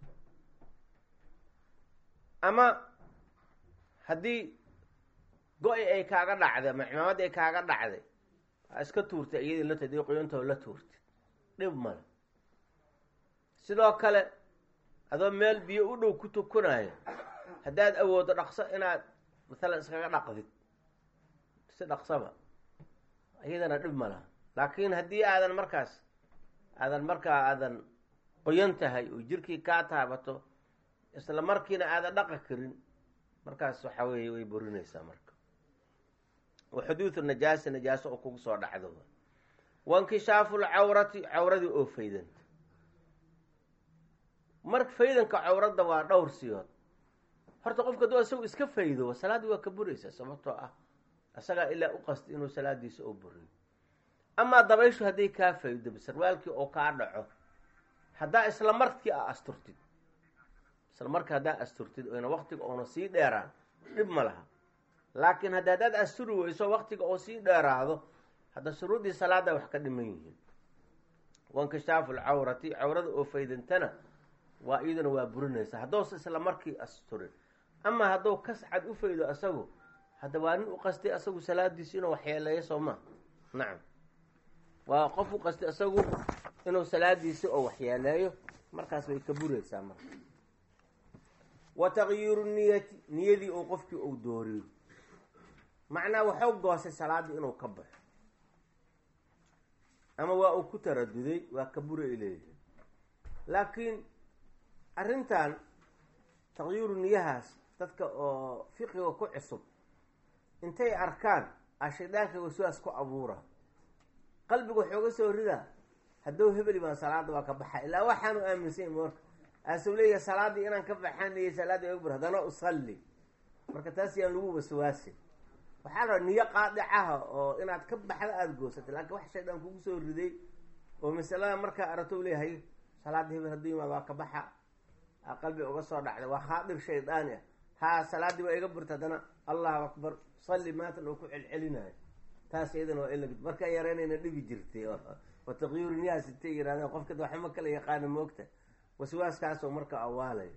ama haddii go-i ay kaaga dhacday ama cimaamad ay kaaga dhacday aa iska tuurtay iyadii la tadii qoyantoo la tuurtid dhib male sidoo kale adoo meel biyo u dhow ku tukunayo haddaad awooddo dhaqso inaad maalan iskaga dhaqdid si dhaqsaba iyadana dhib ma laha laakiin haddii aadan markaas aadan markaa aadan qoyan tahay oo jirkii kaa taabato isla markiina aadan dhaqa karin markaas waxa weeye way burinaysaa marka wa xuduudu najaasa najaaso oo kugu soo dhacdo wainkishaafu lcawrati cawradii oo faydanta mar faydanka cawradda waa dhowr siyood horta qofka aduu isagu iska faydo salaaddii waa ka buraysaa sababtoo ah isagaa ilaa u qasti inuu salaadiisa oo buriyo amaa dabayshu hadday kaa faydo sarwaalkii oo kaa dhaco haddaa isla markii a asturtid isla markii haddaa asturtid oyna waktiga oona sii dheeraan dhib ma laha laakiin hadda haddaad asturi weyso waktiga oo sii dheeraado hadda shuruuddii salaadda wax ka dhiman yihiin wankishaafu lcawrati cawrada oo faydantana waa iyaduna waa burinaysa haddousa isla markii asturin ama hadduu kas cad u faydo asagu hadda waa nin u qastay asagu salaadiisi inuu waxyeeleeyo soo maa nacam waa qof u qastay asagu inuu salaadiisi oo waxyeeleeyo markaas bay ka buraysaa marka wa tagyiiru niyati niyadii oo qofkii uu dooriyo macnaa waxuu goosay salaaddii inuu ka baxo ama waa uu ku taraduday waa ka bura ay leeyihin laakiin arrintan taqyiiru niyahaas dadka oo fiqiga ku cusub intay arkaan a shaydaanka waswaas ku abuura qalbiga waxooga soo ridaa haddou hebeli baan salaada waa ka baxa ilaa waxaanu aaminsany marka aasuu leeyahay salaaddii inaan ka baxanayay salaadii oga bur haddana usalli marka taas yaan lagu waswaasin waxaa la niyo qaadicaha oo inaad ka baxda aada goosatay laakiin wax shaydaan kugu soo riday oo masalada markaa arato leeyahay salaada hebel hadduu yimaad waa ka baxa a qalbi uga soo dhacday waa khaadir shaydaani ah haa salaaddii waa iga burta haddana allahu akbar salli maatan oo ku celcelinayo taas iyadana waa in markaa yareynayna dhibi jirtay wa taqyiiru niyahaas intay yirahdeen qofka waxma kala yaqaana moogta waswaaskaasoo marka awaalayo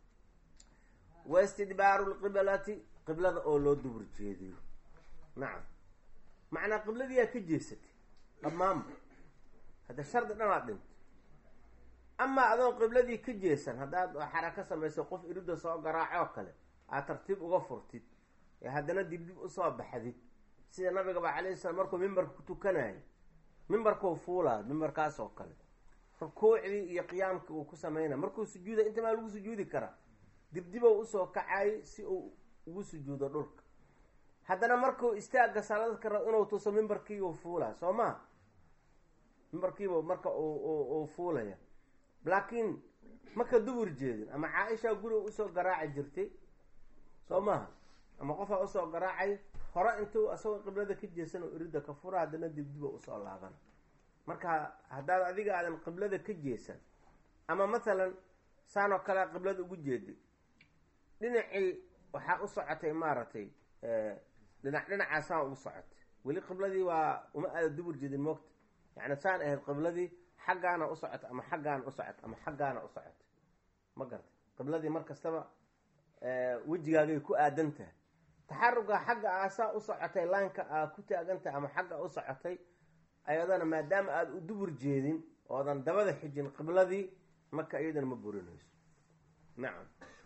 wa istidbaaru lqiblati qiblada oo loo dubur jeediyo nacam macnaa qibladiyaa ka jeesatay dhammaanba hadda shardi dhanaad dhintay amaa adoon qibladii ka jeesan haddaad xarako samayso qof irida soo garaacoo kale aad tartiib uga furtid ee haddana dib dib usoo baxdid sida nabigaba calayhi salaam markuu mimbarka ku tukanayo mimbarkuu fuulaa mimbarkaas oo kale rukuucdii iyo qiyaamkii uu ku sameynaya markuu sujuuda inta maa lagu sujuudi karaa dibdibow usoo kacay si uu ugu sujuudo dhulka haddana markuu istaagga salaadka rab inuu tuso mimbarkiibuu fuulaa soo maa mimbarkiibu marka uu fuulaya laakiin maka dubur jeedin ama caaisha guriga usoo garaaci jirtay soo maaha ama qofaa usoo garaacay hore intuu asagoo qiblada ka jeesan oo irida ka fura haddana dibdiba usoo laabana marka haddaad adiga aadan qiblada ka jeesan ama mathalan saan oo kale qiblada ugu jeeday dhinacii waxaa u socotay maaragtay dhinac dhinacaa saan ugu socotay weli qibladii waa uma aada dubur jeedin moogta yacni saan ahayd qibladii xaggaana u socota ama xaggaana u socota ama xaggaana u socota ma garta qibladii mar kastaba wejigaagay ku aadan tahay taxaruga xagga aasaa u socotay laanka aa ku taagan tahay ama xagga u socotay ayadana maadaama aada u dubur jeedin oodan dabada xijin qibladii marka iyadana ma burinayso nacam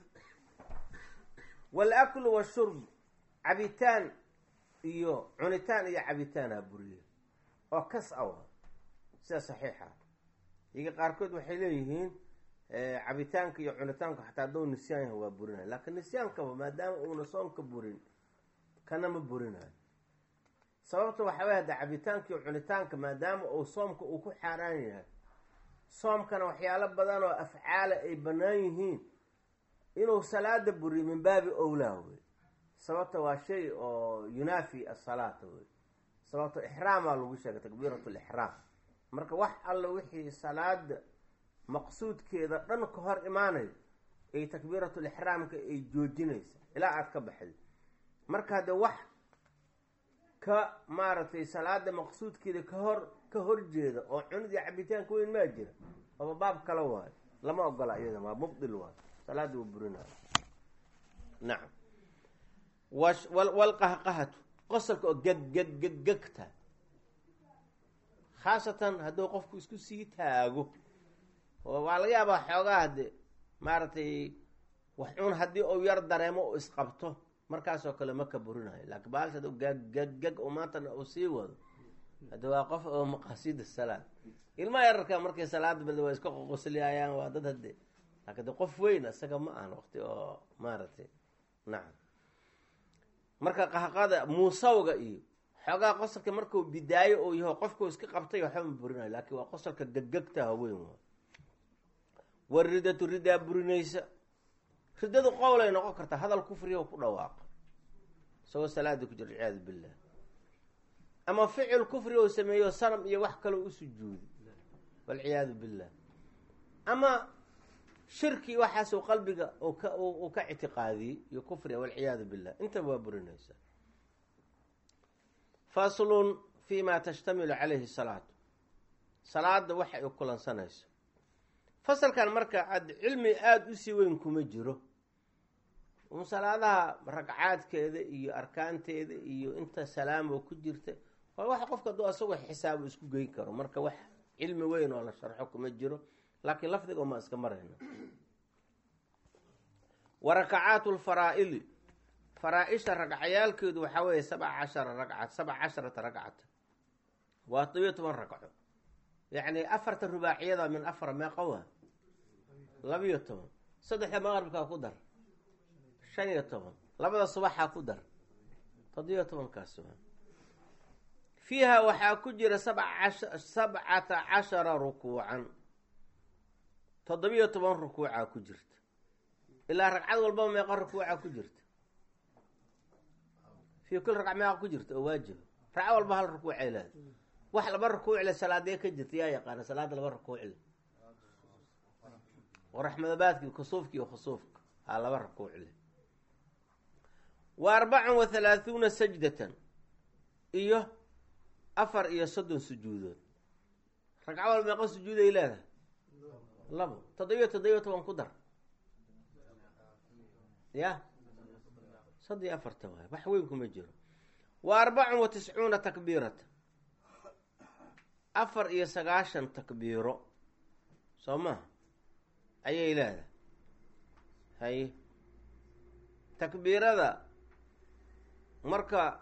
wal-aklu washurb cabitaan iyo cunitaan iyo cabitaanha buriye oo kas awa sida saxiixa iga qaarkood waxay leeyihiin cabitaanka iyo cunitaanku xataa hadduu nisyaan yahay waa burinayo laakiin nisyaankaba maadaama uuna soonka burin kana ma burinayo sababta waxaa way hadda cabitaanka iyo cunitaanka maadaama uu soomka uu ku xaaraan yahay soomkana waxyaalo badan oo afcaala ay bannaan yihiin inuu salaada buriyo min baabi owlaa wey sababta waa shay oo yunaafi asalaata wey sababta ixraamaa lagu sheegay takbiirat lixraam marka wax alla wixii salaada maqsuudkeeda dhan ka hor imaanayo ay takbiiratulixraamka ay joojinaysa ilaa aada ka baxday marka haddee wax ka maaragtay salaada maqsuudkeeda ka hor ka horjeeda oo cunidii cabitaanka weyn maa jira oba baab kale waayo lama ogola iyada waa mubdil waayo salaada uu burinayo nacam walqahqahatu qosolka oo geg geg geg gegta khaasatan hadduu qofku isku sii taago oo waa laga yaabaa xoogaa de maaragtay wax un haddii uu yar dareemo u isqabto markaasoo kale ma ka burinayo laakiin baalsha ad gag gag gag oo maantana uu sii wado hadda waa qof oo maqaasiida salaad ilmaha yararka markay salaada bada waa iska qoqosliyayaan waa dad hadde laakiin de qof weyn isaga ma ahan waqti oo maaragtay nacam marka qahqada muusawga iyo xoogaa qosolka markuu bidaayo uu yaho qofkuu iska qabtay waxba ma burinayo laakiin waa qosolka gaggagtaha weyn waa waridatu ridaa burinaysa ridadu qowlay noqon kartaa hadal kufriya ku dhawaaqa isagoo salaada ku jira ciyaadu billah ama ficil kufri oo sameeyo sanam iyo wax kaloo u sujuudi walciyaadu billah ama shirki waxaasuu qalbiga uu ka ictiqaadiyey iyo kufriga walciyaadu billah intaba waa burinaysa faslun fi ma tashtamilu calayhi salaatu salaada waxa ay kulansanayso fasalkan marka ad cilmi aada usii weyn kuma jiro un salaadaha ragcaadkeeda iyo arkaanteeda iyo inta salaamo ku jirta waa wax qofka aduu asagoo xisaabo isku geyn karo marka wax cilmi weyn oo la sharxo kuma jiro laakiin lafdiga ma iska marayna wa rakacaatu lfaraa'idi faraa-isha ragcayaalkeedu waxaa weeye sabca cashara ragca sabca casharata ragcata waa todobiyo toban ragco yacni afarta rubaaciyada min afar meeqa waa labiyo toban saddexda maqribkaa ku dar shan iyo toban labada subaxaa ku dar toddobiyo tobankaas waa fiiha waxaa ku jira sabcata cashara rukuucan toddobiyo toban rukuucaa ku jirta ilaa ragcad walbaba meeqa rukuuca ku jirta fii kul ragc meeqa ku jirta oo waajiba ragco walba hal rukuucay leeda wax laba rukuucle salaadee ka jirta yaa yaqaana salaada laba rukuucle raxmadabaadki kusuufka iyo khusuufka haa laba rukuucle wa arbacun wa halaahuuna sajdatan iyo afar iyo soddon sujuudood ragco walba meeqa sujuuday leedahay labo toddobiyo toddobiyo toban ku dar ya saddi afarta waay wax weyn kuma jiro wa arbacun wa tiscuuna takbiirata afar iyo sagaashan takbiiro soo maha ayay leedahay haye takbiirada marka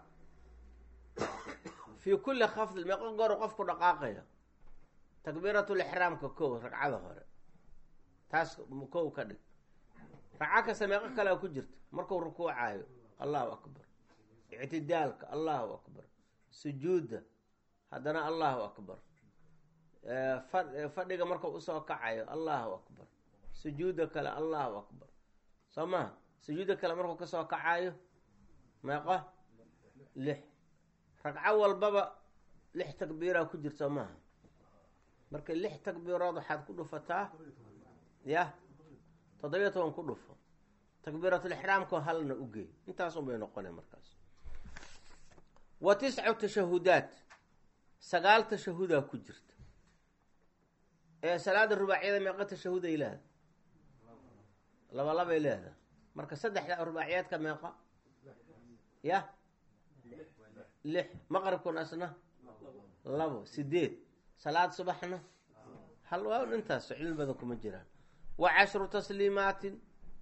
fii kulli khafdin meeqo goor qofku dhaqaaqaya takbiiratulixraamka kow ragcada hore taas kow ka dhig ragco kasta meeqo kalea ku jirta markuu rukuucaayo allahu akbar ictidaalka allahu akbar sujuudda haddana allahu akbar fadhiga markuu usoo kacayo allahu akbar sujuudda kale allahu akbar soo maha sujuudda kale markuu kasoo kacayo meeqo lix ragco walbaba lix takbiiraa ku jirta maaha marka lix takbiirood waxaad ku dhufataa yah toddobiyo toban ku dhufo takbiiratulixraamka halna ugeey intaasun bay noqona markaas wa tiscu tashahudaat sagaal tashahudaa ku jirta ee salaada rubaacyada meeqa tashahuday leedahay laba labay leedahay marka saddexda rubaaciyaadka meeqa yah lix maqribkuna asna labo sideed salaad subaxna hal waa intaas cilmi badan kuma jiraan wa cashru tasliimaatin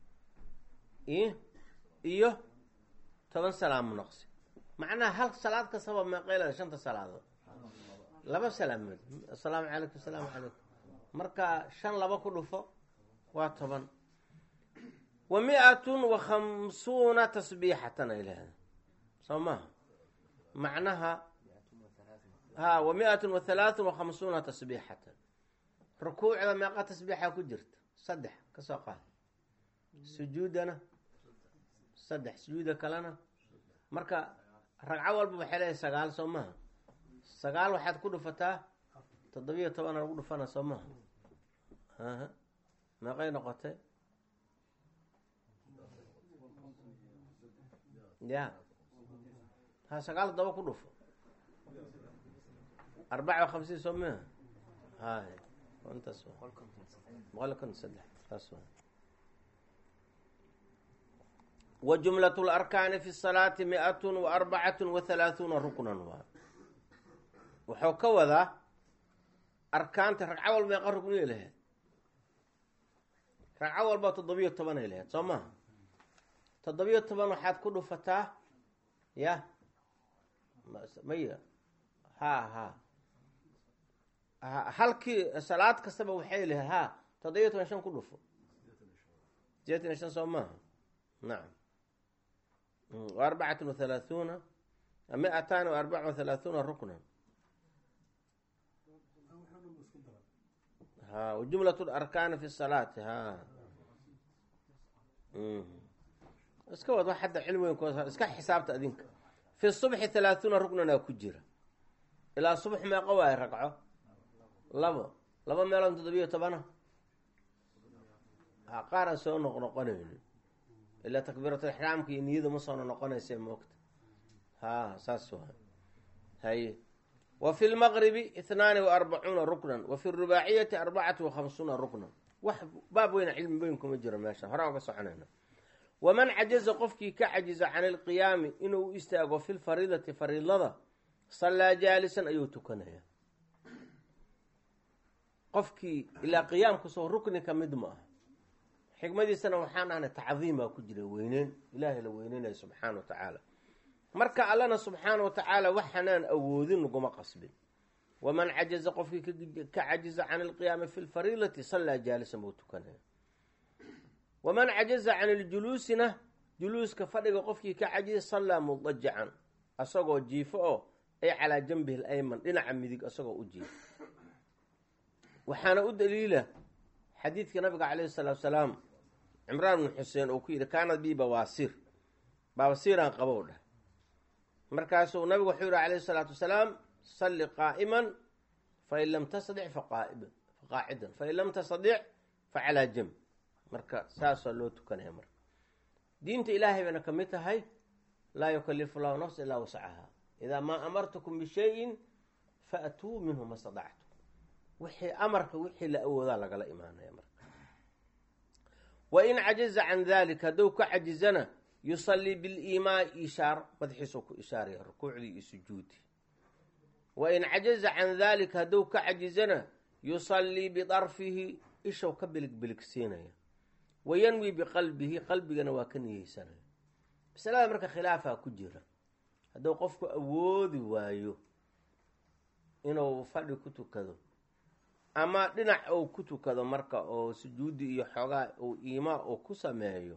iyo toban salaamu naqsi macnaha hal salaad kastaba meeqeylada shanta salaadood laba salaamood assalaamu calaykum asalaamu calaykum marka shan laba ku dhufo waa toban wa mi-atun wa khamsuuna tasbiixatan ay leedahay soo maha macnaha ha wa mi-atun wa halaathun wa khamsuuna tasbiixatan rukuucda meeqa tasbiixa ku jirta saddex kasoo qaad sujuudana saddex sujuuda kalena marka ragco walba waxay leedahay sagaal soo maha sagaal waxaad ku dhufataa toddobiyo tobana lagu dhufana soo maha aha meeqay noqotay ya ha sagaal todoba ku dhufo arbaca wa hamsiin soo maha hay intaas boqol kon saddex saas wa wa jumlat larkaani fi salaati mi-atun wa arbacatun wa halaahuuna ruknan waa wuxuu ka wadaa arkaanta ragco walba meeqa rukniyay lahayd ragco walba toddobiyo tobanay lahayd soo maha toddobiyo toban waxaad ku dhufataa ya maya ha ha halkii salaad kastaba waxay lahayd ha toddobiyo toban shan ku dhufo sideetan iyo shan soo maaha nacam wa arbacatun wa halaahuuna mi-ataani wa arbaca wa halaahuuna ruknan ha wajumlat larkaani fi salaati ha iska wad wax hadda cilmi weyn ku iska xisaabta adinka fi subxi halaahuuna ruknanaa ku jira ilaa subx meeqo waayo ragco labo laba meeloon toddobiyo tobana ha qaaraan soo noqnoqonayni ilaa takbiiratulixraamka iyo niyadu ma soona noqonaysa moogta ha saas waa haye wa fi lmaqribi ihnaani wa arbacuuna ruknan wa fi rubaaciyati arbacati wa khamsuuna ruknan wax baab weyna cilmi weyn kuma jiro meesha horaan uga soconayna waman cajaza qofkii ka cajiza can ilqiyaami inuu u istaago fi lfariidati fariidada sallaa jaalisan ayuu tukanaya qofkii ilaa qiyaamkusoo rukni ka mid ma ah xikmadiisana waxaan ahnay tacdiim baa ku jira weyneyn ilaahay la weyneynaya subxaana wa tacaala marka allana subxaana wa tacaala waxanaan awoodin laguma qasbin waman cajaza qofkii ka cajiza can ilqiyaami fi lfariidati sallaa jaalisan buu tukanaya waman cajaza can iljuluusina juluuska fadhiga qofkii ka cajiza sallaa mudajacan asagoo jiifo oo ay calaa janbihi alayman dhinaca midig asagoo u jiifo waxaana u daliila xadiidka nabiga calayhi salaatu salaam cimraan bnu xuseen uu ku yidhi kaanad bii bawaasiir baawasiiraan qabow dheh markaasuu nabigu wuxuu yihi calayhi salaatu wasalaam salli qaa'iman fain lam tastadic faqaa'iban faqaacidan fain lam tastadic facalaa jamb marka saasaa loo tukanaya marka diinta ilaahay bayna ka mid tahay laa yukalifu llahu nafsa ilaa wascaha idaa maa amartukum bishayin faatuu minhu ma stadactum wixii amarka wixii la awoodaa lagala imaanaya marka wa in cajaza can dalik hadduu ka cajizana yusallii biliimaa ishaar madaxiisuu ku ishaaraya rukuucdii iyo sujuudi wa in cajaza can dalik hadduu ka cajizana yusallii bidarfihi ishow ka biligbiligsiinaya wa yanwi biqalbihi qalbigana waa ka niyeysanaya masalada marka khilaafaa ku jira hadduu qofku awoodi waayo inuu fadhi ku tukado ama dhinac uu ku tukado marka oo sujuudi iyo xoogaa uu iimaa uu ku sameeyo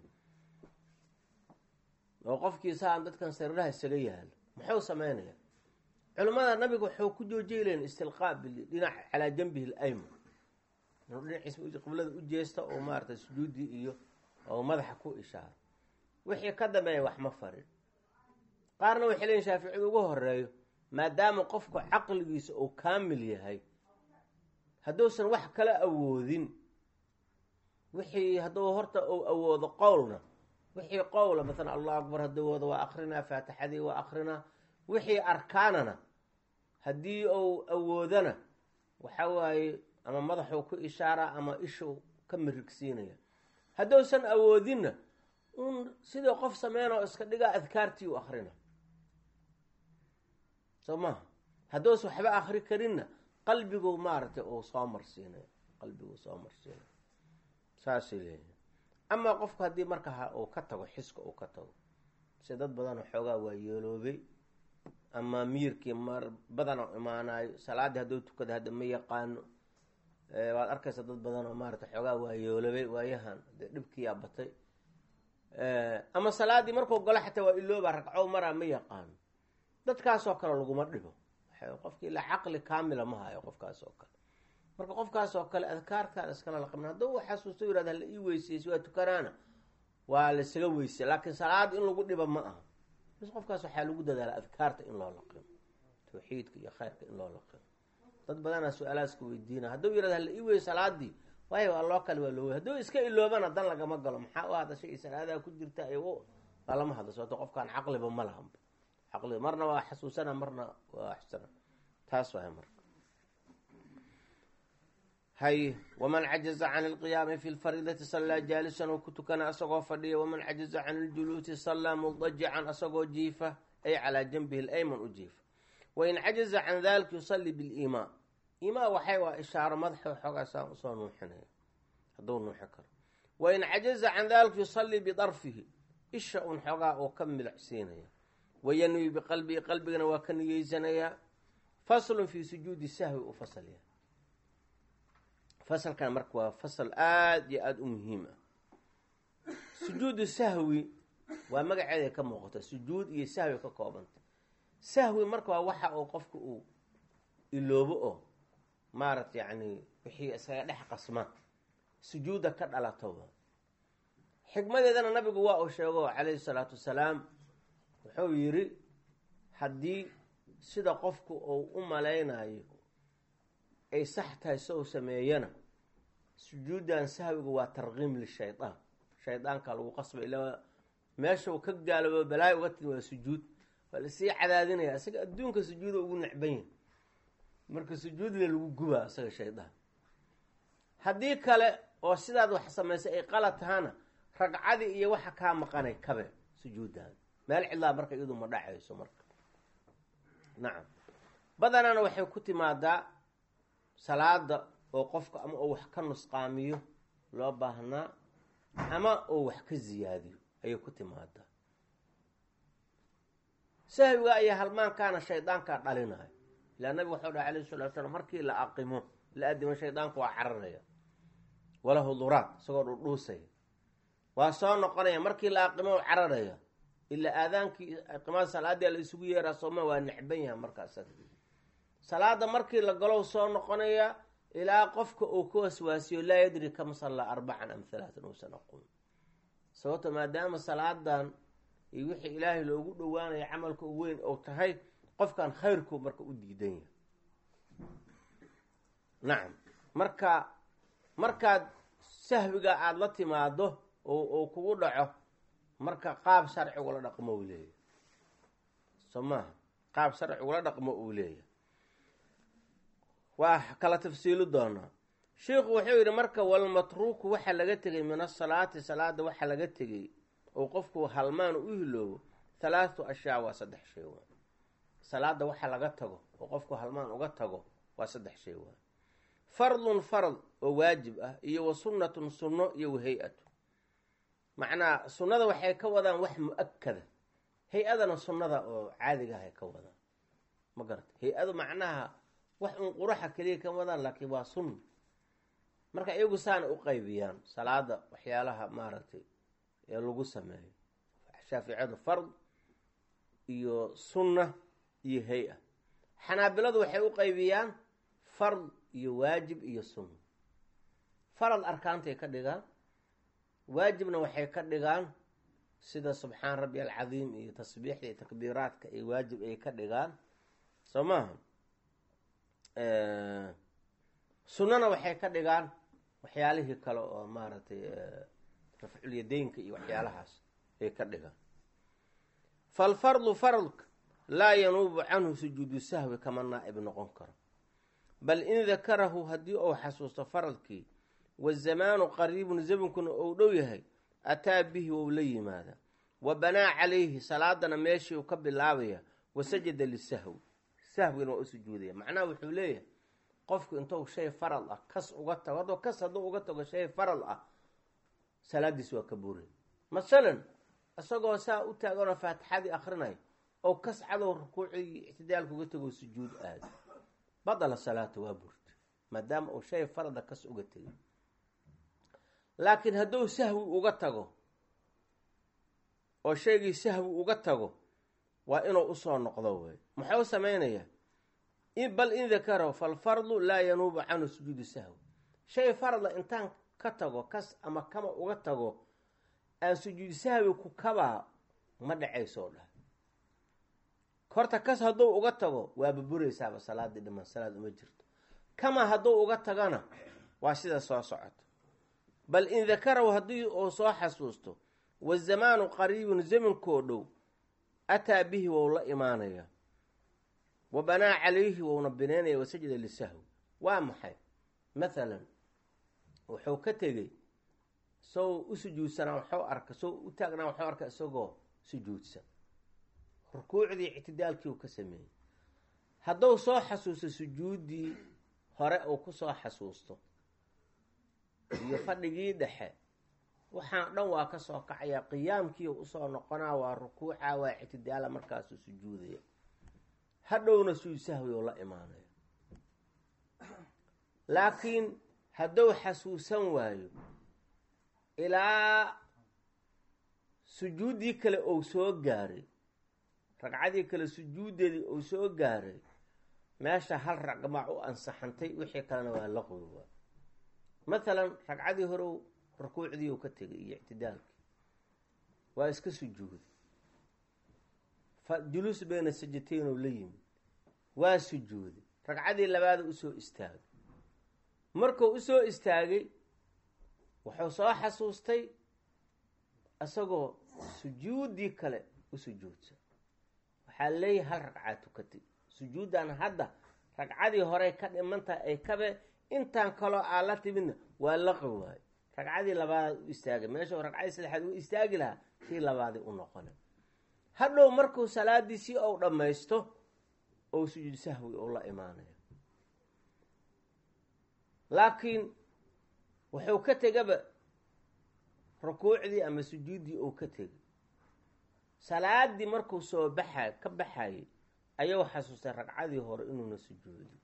oo qofkiisaan dadkan sariiraha isaga yaalo muxuu sameynaya culimmada nabiga wuxuu ku joojeylayn istilqaa dhinac calaa janbihi alayman inuu dhinaciisa qiblada u jeesta oo maarata sujuudi iyo oo madaxa ku ishaaro wixii ka dambeeya wax ma farin qaarna waxay leeyiin shaaficida ugu horeeyo maadaama qofku caqligiisa uu kaamil yahay hadduusan wax kala awoodin wixii hadduu horta uu awoodo qowlna wixii qowla maalan allahu akbar hadduu wado waa akrinaa faatixadii waa akrinaa wixii arkaanana haddii uu awoodana waxa waaye ama madaxuu ku ishaaraa ama ishuu ka mirigsiinaya hadduusan awoodinna un sidii qof sameynoo iska dhigaa adkaartii u akrina soo maha hadduusan waxba akri karinna qalbigu maaragtay uu soo marsiinayo qalbigu soo marsiinayo saasay leeyihin amaa qofku haddii marka uu ka tago xiska uu ka tago si dad badan xoogaa waa yeeloobay ama miirkii mar badana imaanayo salaaddii hadduu tukada hadda ma yaqaano waad arkaysa dad badan oo maarata xoogaa waa yeeloobay waayahan dee dhibkiyaa batay ama salaaddii markuu galo xataa waa ilooba ragcow maraa ma yaqaano dadkaasoo kale laguma dhibo qofki ilaa caqli kaamila ma hayo qofkaas oo kale marka qofkaas oo kale adkaartaan iskala laqabna hadduu xasuusto yirahda hala ii weyseysa waa tukanaana waa laisaga weysay laakiin salaada in lagu dhiba ma aha bis qofkaas waxaa lagu dadaala adkaarta in loo laqimo tawxiidka iyo khayrka in loo laqimo dad badanaa su-aalaaska weydiina hadduu yirahda hala ii wey salaadii waayo waa loo kale waa loo wey hadduu iska iloobana dan lagama galo maxaa u hadashay iyo salaadaa ku jirta iyo waa lama hadlo sababto qofkaan caqliba ma lahanba caqliba marna waa xasuusana marna waa xusana taas waay marka hay waman cajaza can ilqiyaami fi lfariidati sallaa jaalisan oo ku tukana asagoo fadhiya waman cajaza can iljuluusi sallaa mudajican asagoo jiifa ay calaa janbihi alayman u jiifa wain cajaza can dalika yusalli biliimaa imaa waxay waa ishaaro madaxa xoogaa saan usoo nuuxinaya hadduu nuuxi karo wain cajaza can dalika yusallii bidarfihi isha un xoogaa oo ka milacsiinaya wayanwi biqalbihi qalbigana waa ka niyeysanayaa faslun fi sujuudi sahwi u fasalya fasalkan marka waa fasal aada iyo aada u muhiim ah sujuudu sahwi waa magaceeday ka muuqata sujuud iyo sahwi ka koobanta sahwi marka waa waxa uu qofka uu iloobo oo maarata yacni wixii iskaga dhex qasma sujuudda ka dhalatoba xikmadeedana nabigu waa uu sheego calayhi salaatu wasalaam wuxuu yidhi haddii sida qofku uu u malaynayo ay sax tahay si uu sameeyana sujuuddan sahwigu waa tarkiim lishaydaan shaydaanka lagu qasba ilaa meesha uu ka gaaloobo balaayo uga timi waa sujuud waa lasii cadaadinaya isaga adduunka sujuuda ugu necban yahay marka sujuudle lagu gubaa isaga shaydaan haddii kale oo sidaad wax samaysay ay qalad tahana ragcadii iyo waxa kaa maqanay kabe sujuuddaada meel cidlaa marka iyadu ma dhacayso marka nacam badanana waxay ku timaadaa salaada oo qofka ama uu wax ka nusqaamiyo loo baahnaa ama uu wax ka ziyaadiyo ayay ku timaadaa sahwiga iyo halmaankaana shaydaankaa dhalinayo ilaa nabigu waxau dhahay alayhi salatu slam markii la aqimo la adimo shaydaanku waa cararaya walahu duraad isagoo dhudhuusaya waa soo noqonaya markii la aqimo cararaya ilaa aadaankii aqimada salaadii la isugu yeeraa sooma waa necban yaha markaas salaada markii la galow soo noqonaya ilaa qofka uu ka waswaasiyo laa yadri kam sallaa arbacan am halaatan uusan aqoon sababto maadaama salaadan iyo wixii ilaahay loogu dhowaanayo camalka u weyn ou tahay qofkan khayrku marka u diidan yahay nacam marka markaad sahwiga aada la timaado oo kugu dhaco marka qaab sharcigula dhaqmo uu leeyahay soo maaha qaab sharcigula dhaqmo uu leeyahay waa kala tafsiili doonaa sheikhu wuxuu yidhi marka walmatruuku waxaa laga tegay min asalaati salaada waxaa laga tegay oo qofku halmaan u hiloobo halaatu ashyaa waa saddex shay waa salaada waxa laga tago oo qofku halmaan uga tago waa saddex shay waa fardun fard oo waajib ah iyo wa sunnatun sunno iyo wa hay-atu macnaa sunnada waxay ka wadaan wax mu-akada hay-adana sunnada oo caadiga ahay ka wadaan ma garata hay-adu macnaha wax un quraxa keliya ka wadaan laakiin waa sunna marka iyagu saana u qaybiyaan salaada waxyaalaha maaragtay ee lagu sameeyo shaaficiyadu fard iyo sunna iyo hay-a xanaabiladu waxay u qaybiyaan fard iyo waajib iyo sunna farad arkaantay ka dhigaan waajibna waxay ka dhigaan sida subxaan rabbi alcadiim iyo tasbiixda iyo takbiiraadka iyo waajib ay ka dhigaan soo maaha sunnana waxay ka dhigaan waxyaalihii kale oo maaragtay rafculyadaynka iyo waxyaalahaas ay ka dhigaan falfardu fardka laa yanuubu canhu sujuudu sahwi kama naa-ib noqon karo bal in dakarahu haddii uu xasuusto faradkii wazamaanu qariibun zamankuna ou dhow yahay ataa bihi wou la yimaada wa banaa calayhi salaadana meeshii uu ka bilaabaya wasajada lisahwi sahwina waa u sujuudaya macnaha wuxuu leeyahay qofku intuu shay farad ah kas uga tago haddoo kas hadduu uga tago shay farad ah salaadiis waa ka buuray masalan isagoo saa u taaganoo faatixadii akrinaya oo kas cadow rukuucii ictidaalka uga tago sujuud aada badala salaata waa burta maadaama uu shay farada kas uga tegay laakiin hadduu sahwi uga tago oo shaygii sahwi uga tago waa inuu usoo noqdo wey muxuu samaynayaa bal in dakarahu falfardu laa yanuubu canhu sujuudu sahwi shay farada intaan ka tago kas ama kama uga tago aan sujuudu sahwi ku kabaa ma dhacaysoo dhah horta kas hadduu uga tago waa baburaysaaba salaadii dhiman salaad uma jirto kama hadduu uga tagana waa sida soo socoto bal in dakarahu haddii uu soo xasuusto wazamaanu qariibun zamankoo dhow ataa bihi wou la imaanaya wa banaa calayhi wouna binaynaya wasajada lisahwi waa maxay mathalan wuxuu ka tegey soo u sujuudsanaa waxuu arka soo u taagnaa waxuu arka isagoo sujuudsan rukuucdii ictidaalkii uu ka sameeyey hadduu soo xasuusto sujuuddii hore uu kusoo xasuusto iyo fadhigii dhexe waxaan dhan waa ka soo kacaya qiyaamkii usoo noqonaa waa rukuuca waa ictidaala markaasuu sujuudaya hadhowna suu sahwi oo la imaanaya laakiin hadduu xasuusan waayo ilaa sujuuddii kale ou soo gaaray ragcadii kale sujuuddeedii ou soo gaaray meesha hal ragmac u ansaxantay wixii kalena waa laqwi waa mathalan ragcadii hore rukuucdii u ka tegay iyo ictidaalkii waa iska sujuuday juluus bayna sajatayn oo la yimid waa sujuuday ragcadii labaada usoo istaagay markuu usoo istaagay wuxuu soo xasuustay isagoo sujuuddii kale u sujuudsan waxaa leeyahay hal ragcaa tukatay sujuuddan hadda ragcadii horey ka dhimantahay ay kabe intaan kaloo aa la timidna waa laqi waayo ragcadii labaadaad u istaagay meesha ragcadii saddexaad u istaagi lahaa tii labaadii u noqona hadhow markuu salaadiisii ou dhammaysto ou sujuud sahwi ou la imaanayo laakiin wuxuu ka tegaba rukuucdii ama sujuuddii ou ka tegay salaadii markuu soo baxay ka baxayay ayuu xasuustay ragcadii hore inuuna sujuudin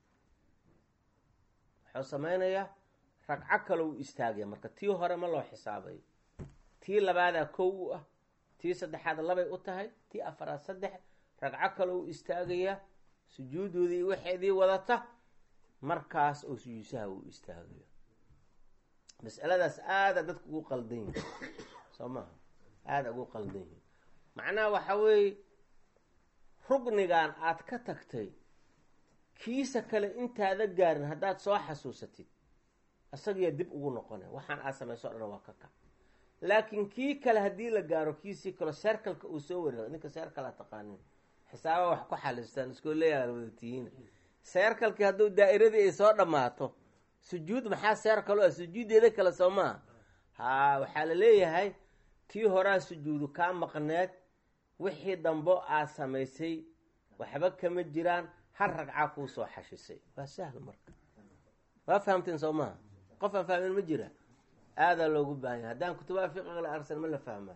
wuxuu samaynayaa ragco kale u istaagaya marka tii hore ma loo xisaabayo tii labaadaa kow u ah tii saddexaad labay u tahay tii afaraad saddex ragco kale u istaagayaa sujuudoodii waxeedii wadata markaas oo sujuudsaha uu istaagayo mas'aladaas aada dadka ugu qaldan yihin soo maha aada ugu qaldan yihin macnaha waxa weeye rugnigan aad ka tagtay kiisa kale intaada gaarin haddaad soo xasuusatid isagiyaa dib ugu noqonay waxaan aad samayso o dhan waa ka kac laakiin kii kale haddii la gaaro kiisii kale seerkalka uu soo wareego ninka seerkala taqaanin xisaaba wax ku xalistaan iskooleyaa wadatihiin seerkalkii hadduu daa'iradii ay soo dhammaato sujuud maxaa seerkalo ah sujuuddeeda kale soo maaha haa waxaa la leeyahay tii horaa sujuudu kaa maqneed wixii dambo aad samaysay waxba kama jiraan hal ragcaa kuu soo xashisay waa sahl marka waa fahamteen soo maha qof aan fahmin ma jira aadaa loogu baahanya haddaan kutubaha fiqiga la arsan ma la fahmaa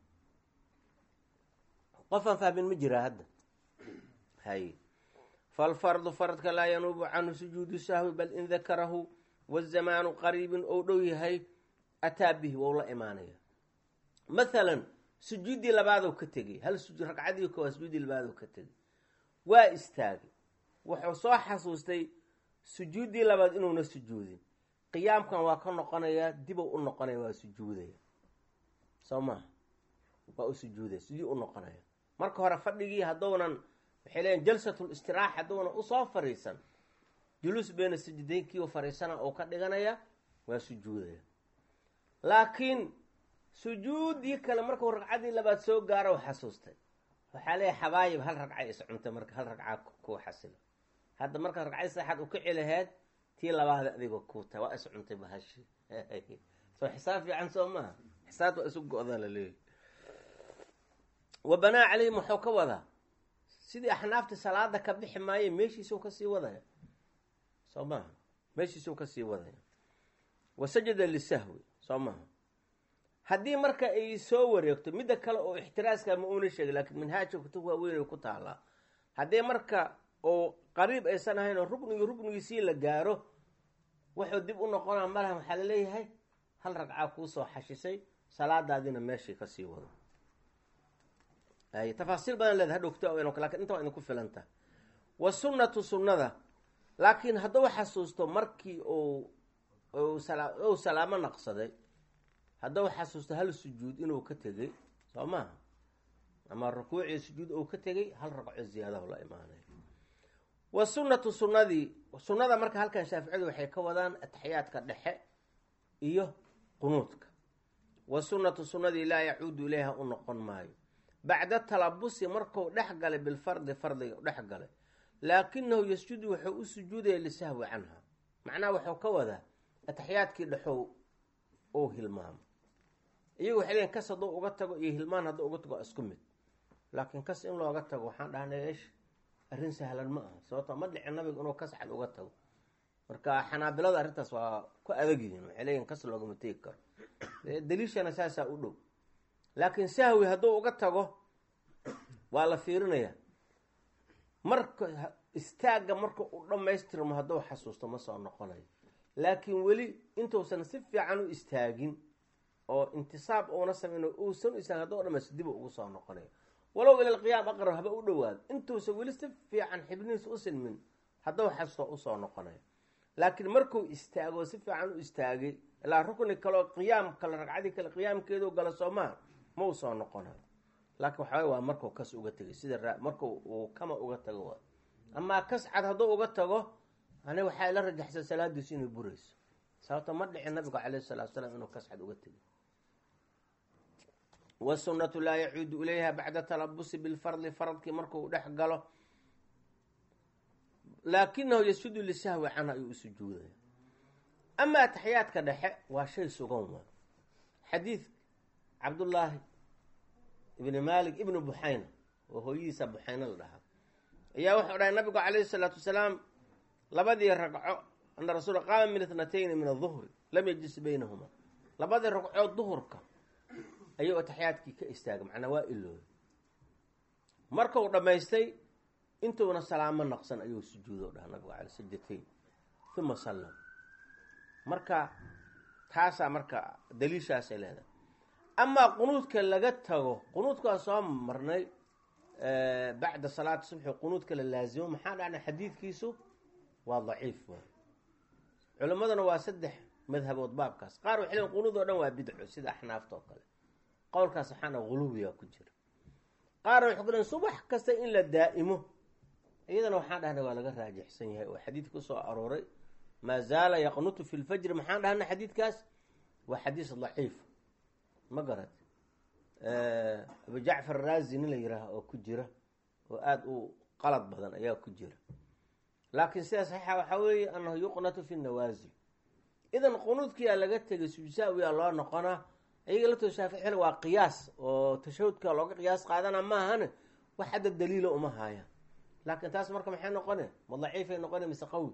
qof aan fahmin ma jiraa hadda hay falfardu faradka laa yanuubu canhu sujuudu sahwi bal in dakarahu wazamaanu qariibin ou dhow yahay ataa bihi wou la imaanaya mathalan sujuuddii labaadou ka tegay hal ragcadii koowaad sujuuddii labaadou ka tegay waa istaagay wuxuu soo xasuustay sujuuddii labaad inuuna sujuudin qiyaamkan waa ka noqonayaa dibou u noqonaya waa sujuudaya soo maha waa u sujuudaya sidii u noqonaya marka hore fadhigii hadduunan waxay leeyiin jalsatul istiraaxa hadduunan usoo fariisan juluus beena sajidaynkii u fariisana uu ka dhiganaya waa sujuudaya laakiin sujuuddii kale markuu ragcaddii labaad soo gaaro u xasuustay waxaa leeyahy xabaayib hal ragcay iscuntay marka hal ragcaa kuu xasilo hadda markaa ragcadii saddexaad u kici laheed tii labaada adiga kuu tahay waa iscuntay bahashi soo xisaab fiican soo maaha xisaabta waa isu go-daa la leeyahy wa banaa caleyhim waxuu ka wadaa sidii axnaafta salaada ka bixi maaye meeshiisuu kasii wadaya soo maaha meeshiisuu kasii wadaya wa sajada lisahwi soo maaha haddii marka ay soo wareegto midda kale oo ixtiraaska ma uuna sheegay laakiin manhaajka kutub waaweyn ay ku taalaa haddii marka oo qariib aysan ahayn oo ruknigi ruknigiisii la gaaro wuxuu dib u noqonaa malaha waxaa laleeyahay hal ragcaa kuusoo xashisay salaadaadina meeshii kasii wado tafaasiil badan leeda hadhow kutub lakin inta waa idinku filanta wa sunnatu sunnada laakiin hadduu xasuusto markii uu ou salaamo naqsaday hadduu xasuusto hal sujuud inuu ka tegey soo maaha ama rukuucii sujuud ou ka tegey hal ragco ziyaadahu la imaanay wa sunnatu sunnadii sunnada marka halkan shaaficiyadu waxay ka wadaan ataxiyaadka dhexe iyo qunuudka wa sunnatu sunnadii laa yacuudu ilayha u noqon maayo bacda talabusi marku dhex galay bilfardi fardiga dhex galay laakinahu yasjudu wuxuu u sujuudaya lisahwi canha macnaha wuxuu ka wadaa ataxiyaadkii dhexow ou hilmaamo iyagu waxay leeyiin kas hadduu uga tago iyo hilmaan hadduu uga tago isku mid laakiin kas in looga tago waxaan dhahnay esh arrin sahlan ma aha sababto ma dhicin nabiga inuu kas cad uga tago marka xanaabilada arrintaas waa ku adag yihiin waxay leeyihin kas loogama tegi karo daliishana saasaa u dhow laakiin sahwi hadduu uga tago waa la fiirinayaa marka istaagga marka uu dhammaystirmo hadduu xasuusto ma soo noqonayo laakiin weli intuusan si fiican u istaagin oo intisaab uuna samayno uusan u istaagin hadduu dhamaysto dib ugu soo noqonayo walow ila alqiyaam aqrab haba u dhowaado intuusan weli si fiican xibnihiisa u silmin hadduu xasuusto usoo noqonayo laakiin markuu istaago si fiican u istaagay ilaa rukni kaleo qiyaam kale ragcadii kale qiyaamkeedu gala soomaa ma u soo noqonayo laakiin waxaway waa markuu kas uga tegay sida marku uu kama uga tago waa amaa kas cad hadduu uga tago ani waxaa ila rajaxsan salaadiisu inay burayso sababto ma dhicin nabigu calayhi salatu salaam inuu kas cad uga tegay wasunnatu laa yacuudu ilayha bacda talabusi bilfardi faradkii markuu dhex galo laakinahu yasjudu lisahwi canha ayuu u sujuudaya ama ataxiyaadka dhexe waa shay sugan waa xadiid cabdullaahi ibni malik ibni buxayna oo hooyadiisa buxayna la dhahaa ayaa wuxuu dhahay nabigu calayhi salaatu wasalaam labadii ragco ana rasuula qaama min itnatayni min aduhri lam yajlis baynahuma labadii ragcood duhurka ayuu ataxiyaadkii ka istaagay macnaa waa ilooy markau dhammaystay intuuna salaamo naqsan ayuu sujuudo dhaha nabigu cala sajatayn uma sallam marka taasaa marka daliishaasay leedahay amaa qunuudka laga tago qunuudkaa soo marnay bacda salaati subxi qunuudka la laazimo maxaa dhacna xadiidkiisu waa daciif waay culimmaduna waa saddex madhabood baabkaas qaar waxay leeyiin qunuud oo dhan waa bidco sida axnaafta oo kale qowlkaas waxaana guluwiga ku jira qaar waxay ku leeyiin subax kasta in la daa'imo iyadana waxaan dhahna waa laga raajixsan yahay oo xadiid ku soo arooray maa zaala yaqnutu fi lfajri maxaan dhahna xadiidkaas waa xadiis daciif ma garat abu jacfar raazi nin la yihaaha oo ku jira oo aada u qalad badan ayaa ku jira laakiin sida saxiixa waxaa weeye annahu yuqnatu fi nawaasil idan qunuudkiyaa laga tegay sujsaawiyaa loo noqonaa iyaga laftooda shaaficil waa qiyaas oo tashahudka looga qiyaas qaadana maahane wax hadda daliila uma haayaan laakiin taas marka maxay noqone ma daciifay noqone mise qawi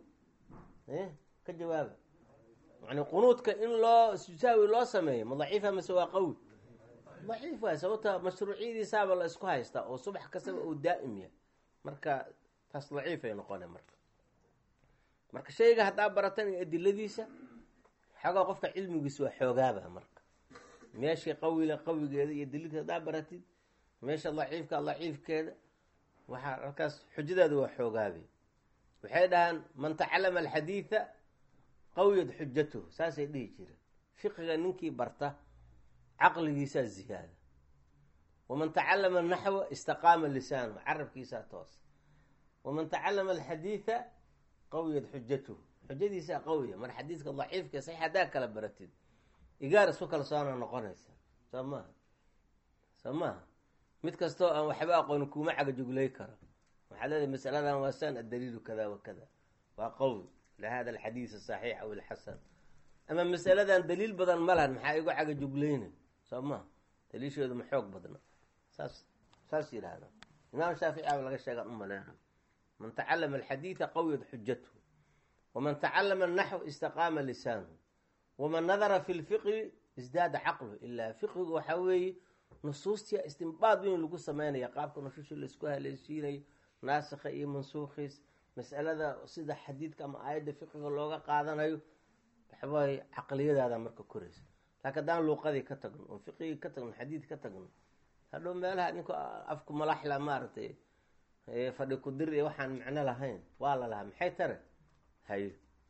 ka jawaaba yani qunuudka in loo sujsaawi loo sameeyo ma daciifa mise waa qawi daciif waay sababta mashruuciyadiisaaba la isku haystaa oo subax kastaba uu daa'im yahay marka taas daciifay noqone marka marka shayga haddaa baratan iyo adiladiisa xoogaa qofka cilmigiisa waa xoogaaba marka meeshii qawile qawigeeda iyo daliilka haddaa baratid meesha daciifka daciifkeeda waxaa halkaas xujadeeda waa xoogaabe waxay dhahaan man tacalama alxadiida qawiyad xujatuhu saasay dhihi jireen fiqiga ninkii barta caqligiisaa ziyaada waman tacalama naxwa istaqaama lisaanu carabkiisaa toos waman tacalama alxadiida qawiyad xujatuhu xujadiisaa qawiya mar xadiidka daciifka saxiix haddaa kala baratid igaar isku kalsoona noqonaysa soo maaha soo maaha mid kastoo aan waxba aqooni kuuma cagajuglay karo waxaa leedahay masaladan waa san addaliilu kada wa kada waa qawi lihada alxadiis asaxiix aw alxasan ama masaladan daliil badan ma lahan maxaa igu cagajuglayna soo maha daliisheedu ma xoog badna saas saas yidhaahda imaam shaafici aba laga sheegaan u maleena man tacalama alxadiida qawiyad xujatuhu waman tacalama anaxw istaqaama lisaanuhu waman nadara fi lfiqhi isdaada caqluhu ilaa fiqhigu waxaa weeye nusuustia istimbaad weyn lagu sameynaya qaabka nusuusha laisku haleeshiinayo naasikha iyo mansuukhiis masalada sida xadiidka ama aayadda fiqiga looga qaadanayo waxawaaye caqliyadaada marka koraysa laakiin haddaan luuqadii ka tagno oon fiqigii ka tagno xadiid ka tagno hadhow meelaha ninku afku malaxla maaragtay fadhi kudir iyo waxaan macno lahayn waa la lahaa maxay tare hayo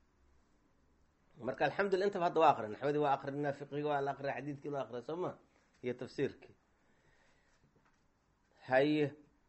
marka alxamdulila intaba hadda waa akrin naxwadii waa akrinaa fiqigii waa la akriya xadiidkii loo akriya soo ma iyo tafsiirkii haye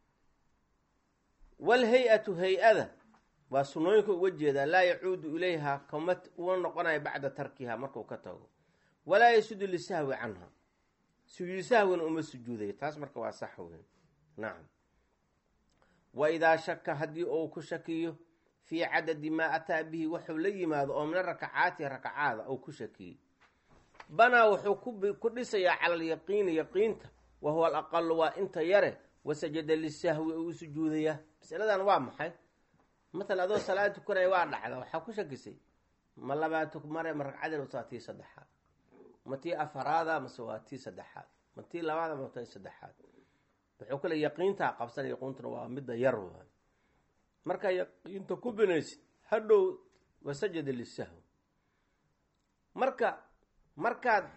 walhay-atu hay-ada waa sunooyinka uga jeedaa laa yacuudu ilayha kama uma noqonayo bacda tarkiha marku ka tago walaa yasudu lisahwi canha sujuud sahwina uma sujuudayo taas marka waa sax weyn nacam wa idaa shaka haddii uu ku shakiyo fii cadadi maa ataa bihi wuxuu la yimaado oo mina rakacaati rakacaada ou ku shakiyey banaa wuxuu ku dhisayaa cala alyaqiini yaqiinta wa huwa alaqalu waa inta yare wasajada lisahwi oo u sujuudayaa masaladan waa maxay matala adoo salaad tukanaya waa dhacda waxaa ku shakisay ma labaad mare ma ragcadeed mase waa tii saddexaad ma tii afaraada mase waa tii saddexaad ma tii labaada ma tii saddexaad wuxuu kale yaqiintaa qabsanaya yaqiintuna waa midda yar waay markaa yaqiinta ku binaysid hadhow wasajada lisahwi marka markaad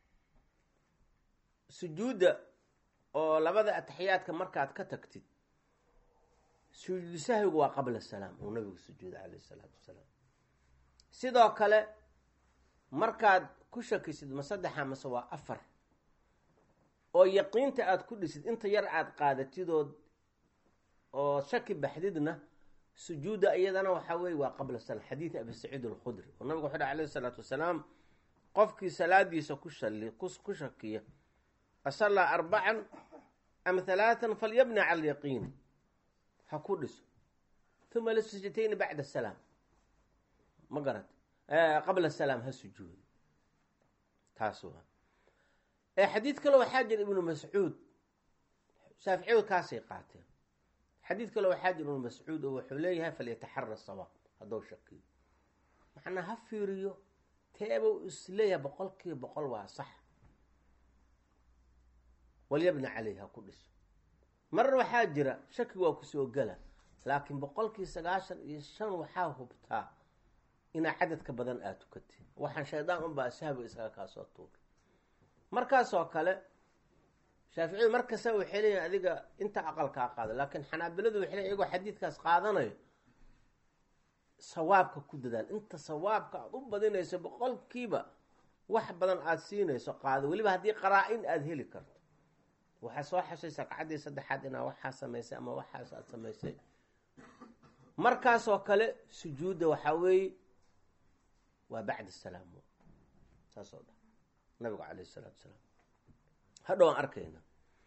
sujuudda oo labada ataxiyaadka markaad ka tagtid sujuudu sahwigu waa qabla salaam uu nabigu sujuuda calayh isalaatu wasalaam sidoo kale markaad ku shakisid ma saddexa mase waa afar oo yaqiinta aada ku dhisid inta yar aada qaadatidood oo shaki baxdidna sujuudda iyadana waxaa weye waa qabla salaam xadiid abi saciid alkhudri oo nabigu wuxu uhi alayh isalaatu wasalaam qofkii salaadiisa ku shali ku shakiya asallaa arbacan am halaatan falyabni cala alyaqiini ha ku dhiso uma lisajdatayni bacda asalaam ma garat qabla asalaam ha sujuudo taas waa xadiid kale waxaa jira ibnu mascuud shaaficiyadu kaasay qaateen xadiid kale waxaa jira ibnu mascuud oo wuxuu leeyahay falyataxara sawaab haddou shakiyo macnaa ha fiiriyo teeba u isleeyahay boqol kiiba boqol waa sax walyabna caleyh ha ku dhiso marar waxaa jira shaki waa kusoo gela laakiin boqolkii sagaashan iyo shan waxaa hubtaa inaa cadadka badan aad tukatid waxaan shaydaan unbaa sahwi isaga kaasoo tuura markaasoo kale shaaficiyadu markasta waxay leeyihin adiga inta aqalkaa qaada laakiin xanaabiladu waxay leeyihin iyagoo xadiidkaas qaadanayo sawaabka ku dadaal inta sawaabka aada u badinayso boqolkiiba wax badan aada siinayso qaado weliba haddii qaraa-in aada heli karto waxaa soo xashaysa ragcaddii saddexaad inaa waxaa samaysay ama waxaas aada samaysay markaasoo kale sujuudda waxaa weeye waa bacda salaam saasoo dha nabigu calayh isalaatu salaam hadhow aan arkayna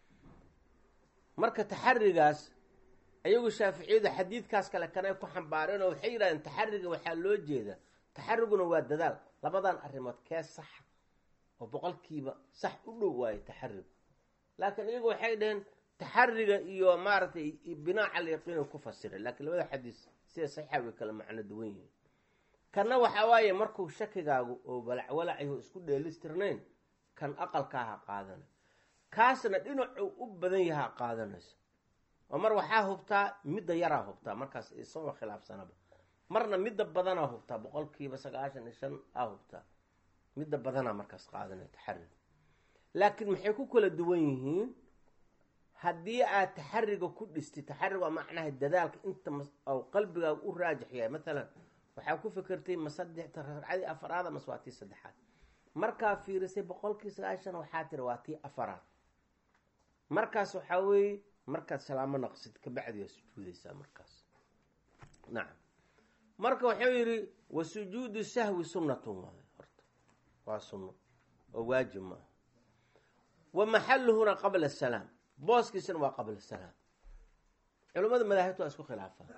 marka taxarigaas ayagu shaaficiyadu xadiidkaas kale kanay ku xambaareen oo waxay yidhahdeen taxariga waxaa loo jeeda taxariguna waa dadaal labadan arrimood kee saxa oo boqolkiiba sax u dhow waayo taxarigu laakiin iyagu waxay dhaheen taxariga iyo maaragtay binaa cala yaqiina ku fasiray laakiin labada xadiis sida saxiixa way kala macno duwan yihiin kanna waxaa waaye markuu shakigaagu oo walacwalacayo isku dheelistirnayn kan aqalkaaha qaadana kaasna dhinacuu u badan yahaa qaadanayso oo mar waxaa hubtaa midda yaraa hubtaa markaas isagoo khilaafsanaba marna midda badanaa hubtaa boqolkiiba sagaashan iyo shan aa hubtaa midda badanaa markaas qaadanaya taxariga laakiin maxay ku kala duwan yihiin haddii aad taxariga ku dhistid taxarig waa macnaha dadaalka inta ou qalbigaaga u raajix yahay matalan waxaa ku fikirtay ma saddexta ragcadii afaraada mase waa tii saddexaad markaa fiirisay boqolkii sagaashan waxaa tiri waa tii afaraad markaas waxaa weeye markaad salaamo naqsid kabacdi waa sujuudaysaa markaas nacam marka wuxuu yidhi wa sujuudu sahwi sunnatun waayo horta waa sunno oo waajib maaha wa maxaluhuna qabla asalaam booskiisana waa qabla asalaam culimmada madaahibta waa isku khilaafaan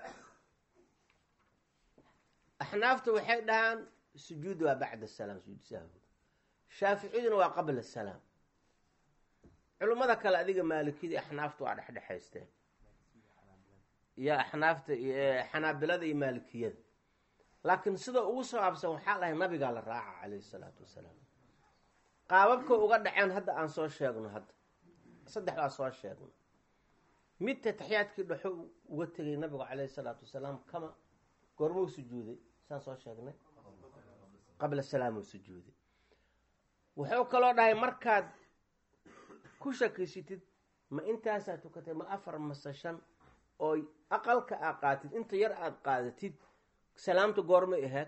axnaafta waxay dhahaan sujuud waa bacda asalaam sujuud sahwi shaaficiyaduna waa qabla asalaam culimmada kale adiga maalikiyada axnaafta waa dhexdhexaysteen iyo axnaafta xanaabilada iyo maalikiyada laakiin sida ugu sabaabsan waxaa dhahay nabigaa la raaca calayhi salaatu wasalaam qaababka uga dhaceen hadda aan soo sheegno hadda saddex baa soo sheegno midta taxiyaadkii dhexo uga tegay nabigu calayhi salaatu wasalaam kama goormuu sujuuday saan soo sheegnay qabla salaamuu sujuuday wuxuu kaloo dhahay markaad ku shakiysitid ma intaasaa tukatay ma afar mase shan oo aqalka aa qaatid inta yar aada qaadatid salaamta goormay ahayd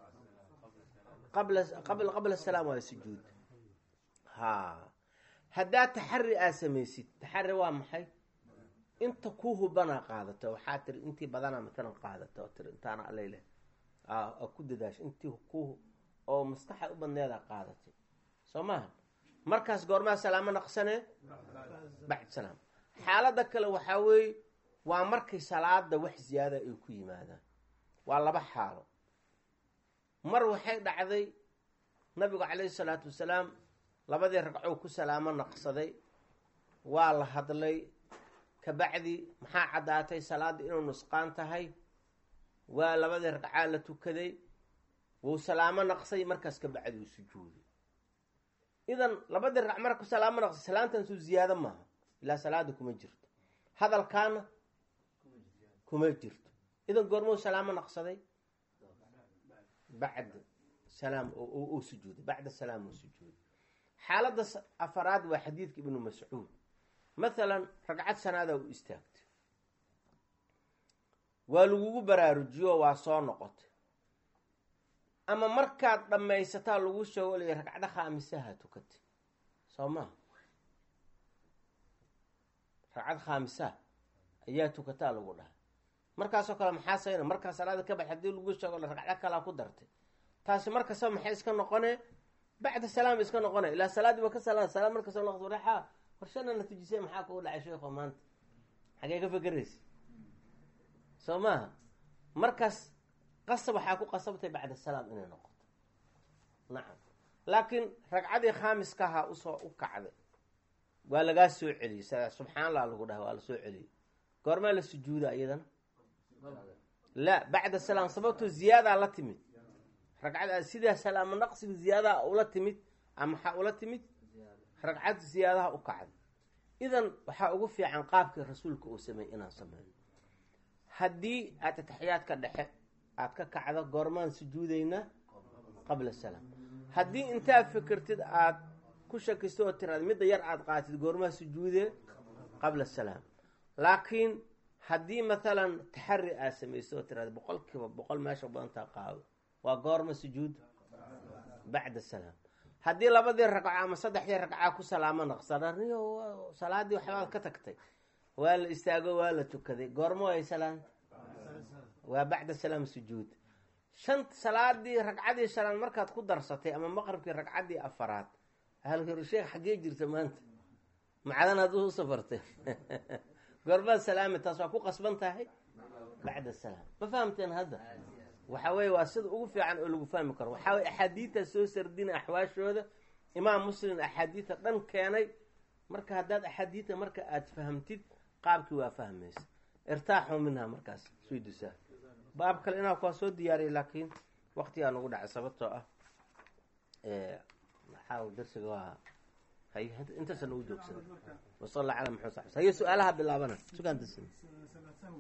qabla qabla qabla salaam waa sujuud ha haddaad taxari aa samaysid taxari waa maxay inta ku hubanaa qaadata waxaa tiri intii badanaa matalan qaadata oo tiri intaana alayle a ku dadaasha intii ku oo maskaxa u badneedaa qaadatay soo maaha markaas goormaa salaamo naqsanee bacd salaam xaaladda kale waxaa weeye waa markay salaada wax ziyaada ay ku yimaadaan waa laba xaalo mar waxay dhacday nabigu calayhi salaatu wasalaam labadii ragcoo ku salaamo naqsaday waa la hadlay kabacdi maxaa caddaatay salaadda inuu nusqaan tahay waa labadii ragcaa la tukaday wuu salaamo naqsay markaas kabacdi uu sujuuday idan labadii ragc marku salaamo naqsay salaantan suu ziyaado maaha ilaa salaada kuma jirto hadalkaana kuma jirto idan goormuu salaamo naqsaday bacda salaam uu sujuuday bacda salaam uu sujuuday xaaladda afaraad waa xadiidka ibnu mascuud mathalan ragcad sanaadaa u istaagtay waa lagugu baraarujiyo waa soo noqotay ama markaad dhammaysataa lagu sheego lay ragcdo khaamisaha tukatay soo maha ragcad khaamisaha ayaa tukataa lagu dhahay markaasoo kale maxaa sayna markaa salaada ka bax hadii lagu sheego la ragcdo kalaa ku dartay taasi markastaba maxay iska noqonee bacda salaam iska noqonay ilaa salaadii ba ka sala salaam markasta noqdo waxa warshana natijisay maxaa kugu dhacay sheekho maanta xagee ka fekeraysa soo maaha markaas qasab waxaa ku qasabtay bacda salaam inay noqoto nacam laakiin ragcadii khaamiskahaa usoo u kacday waa lagaa soo celiyey s subxaan allah lagu dhaha waa la soo celiyey goormaa la sujuuda iyadana la bacda salaam sababtoo ziyaadaa la timid ragcad sidaa salaamo naqsiga ziyaadaha ula timid ama maxaa ula timid ragcad ziyaadaha u kacday idan waxaa ugu fiican qaabkii rasuulka uu sameeyey inaan sameyno haddii aad ataxiyaadka dhexe aad ka kacdo goormaan sujuudaynaa qabla salaam haddii intaad fikirtid aad ku shakisto oo tiraad midda yar aad qaatid goormaa sujuudee qabla salaam laakiin haddii mathalan taxari aad samayso oo tiraad boqol kiiba boqol meesha badantaa qaado waa goorma sujuud bacda salaam haddii labadii ragco ama saddexdii ragcaa ku salaamo naqsananiyo salaadii waxbaad ka tagtay waa la istaago waa la tukaday goormo ay salaanta waa bacda salaam sujuud shan salaadii ragcadii shanaad markaad ku darsatay ama maqribkii ragcaddii afaraad halkar sheekh xaggee jirta maanta macadan aad u safartay goormaad salaami taas waa ku qasban tahay bacda salaam ma fahamteen hadda waxa weye waa sida ugu fiican oo lagu fahmi karo waxaa weye axaadiidta soo sardina axwaashooda imaam muslim axaadiidta dhan keenay marka haddaad axaadiidta marka aad fahamtid qaabkii waa fahmaysa irtaaxu minha markaas sudusaa baab kale inaa kuwaa soo diyaariyay laakiin waktigaa nagu dhacay sababtoo ah maxaa darsiga waa hay intaasa nagu joogsan wasal alla cala maxamed saxbi haye su-aalaha bilaabana sugaan darsin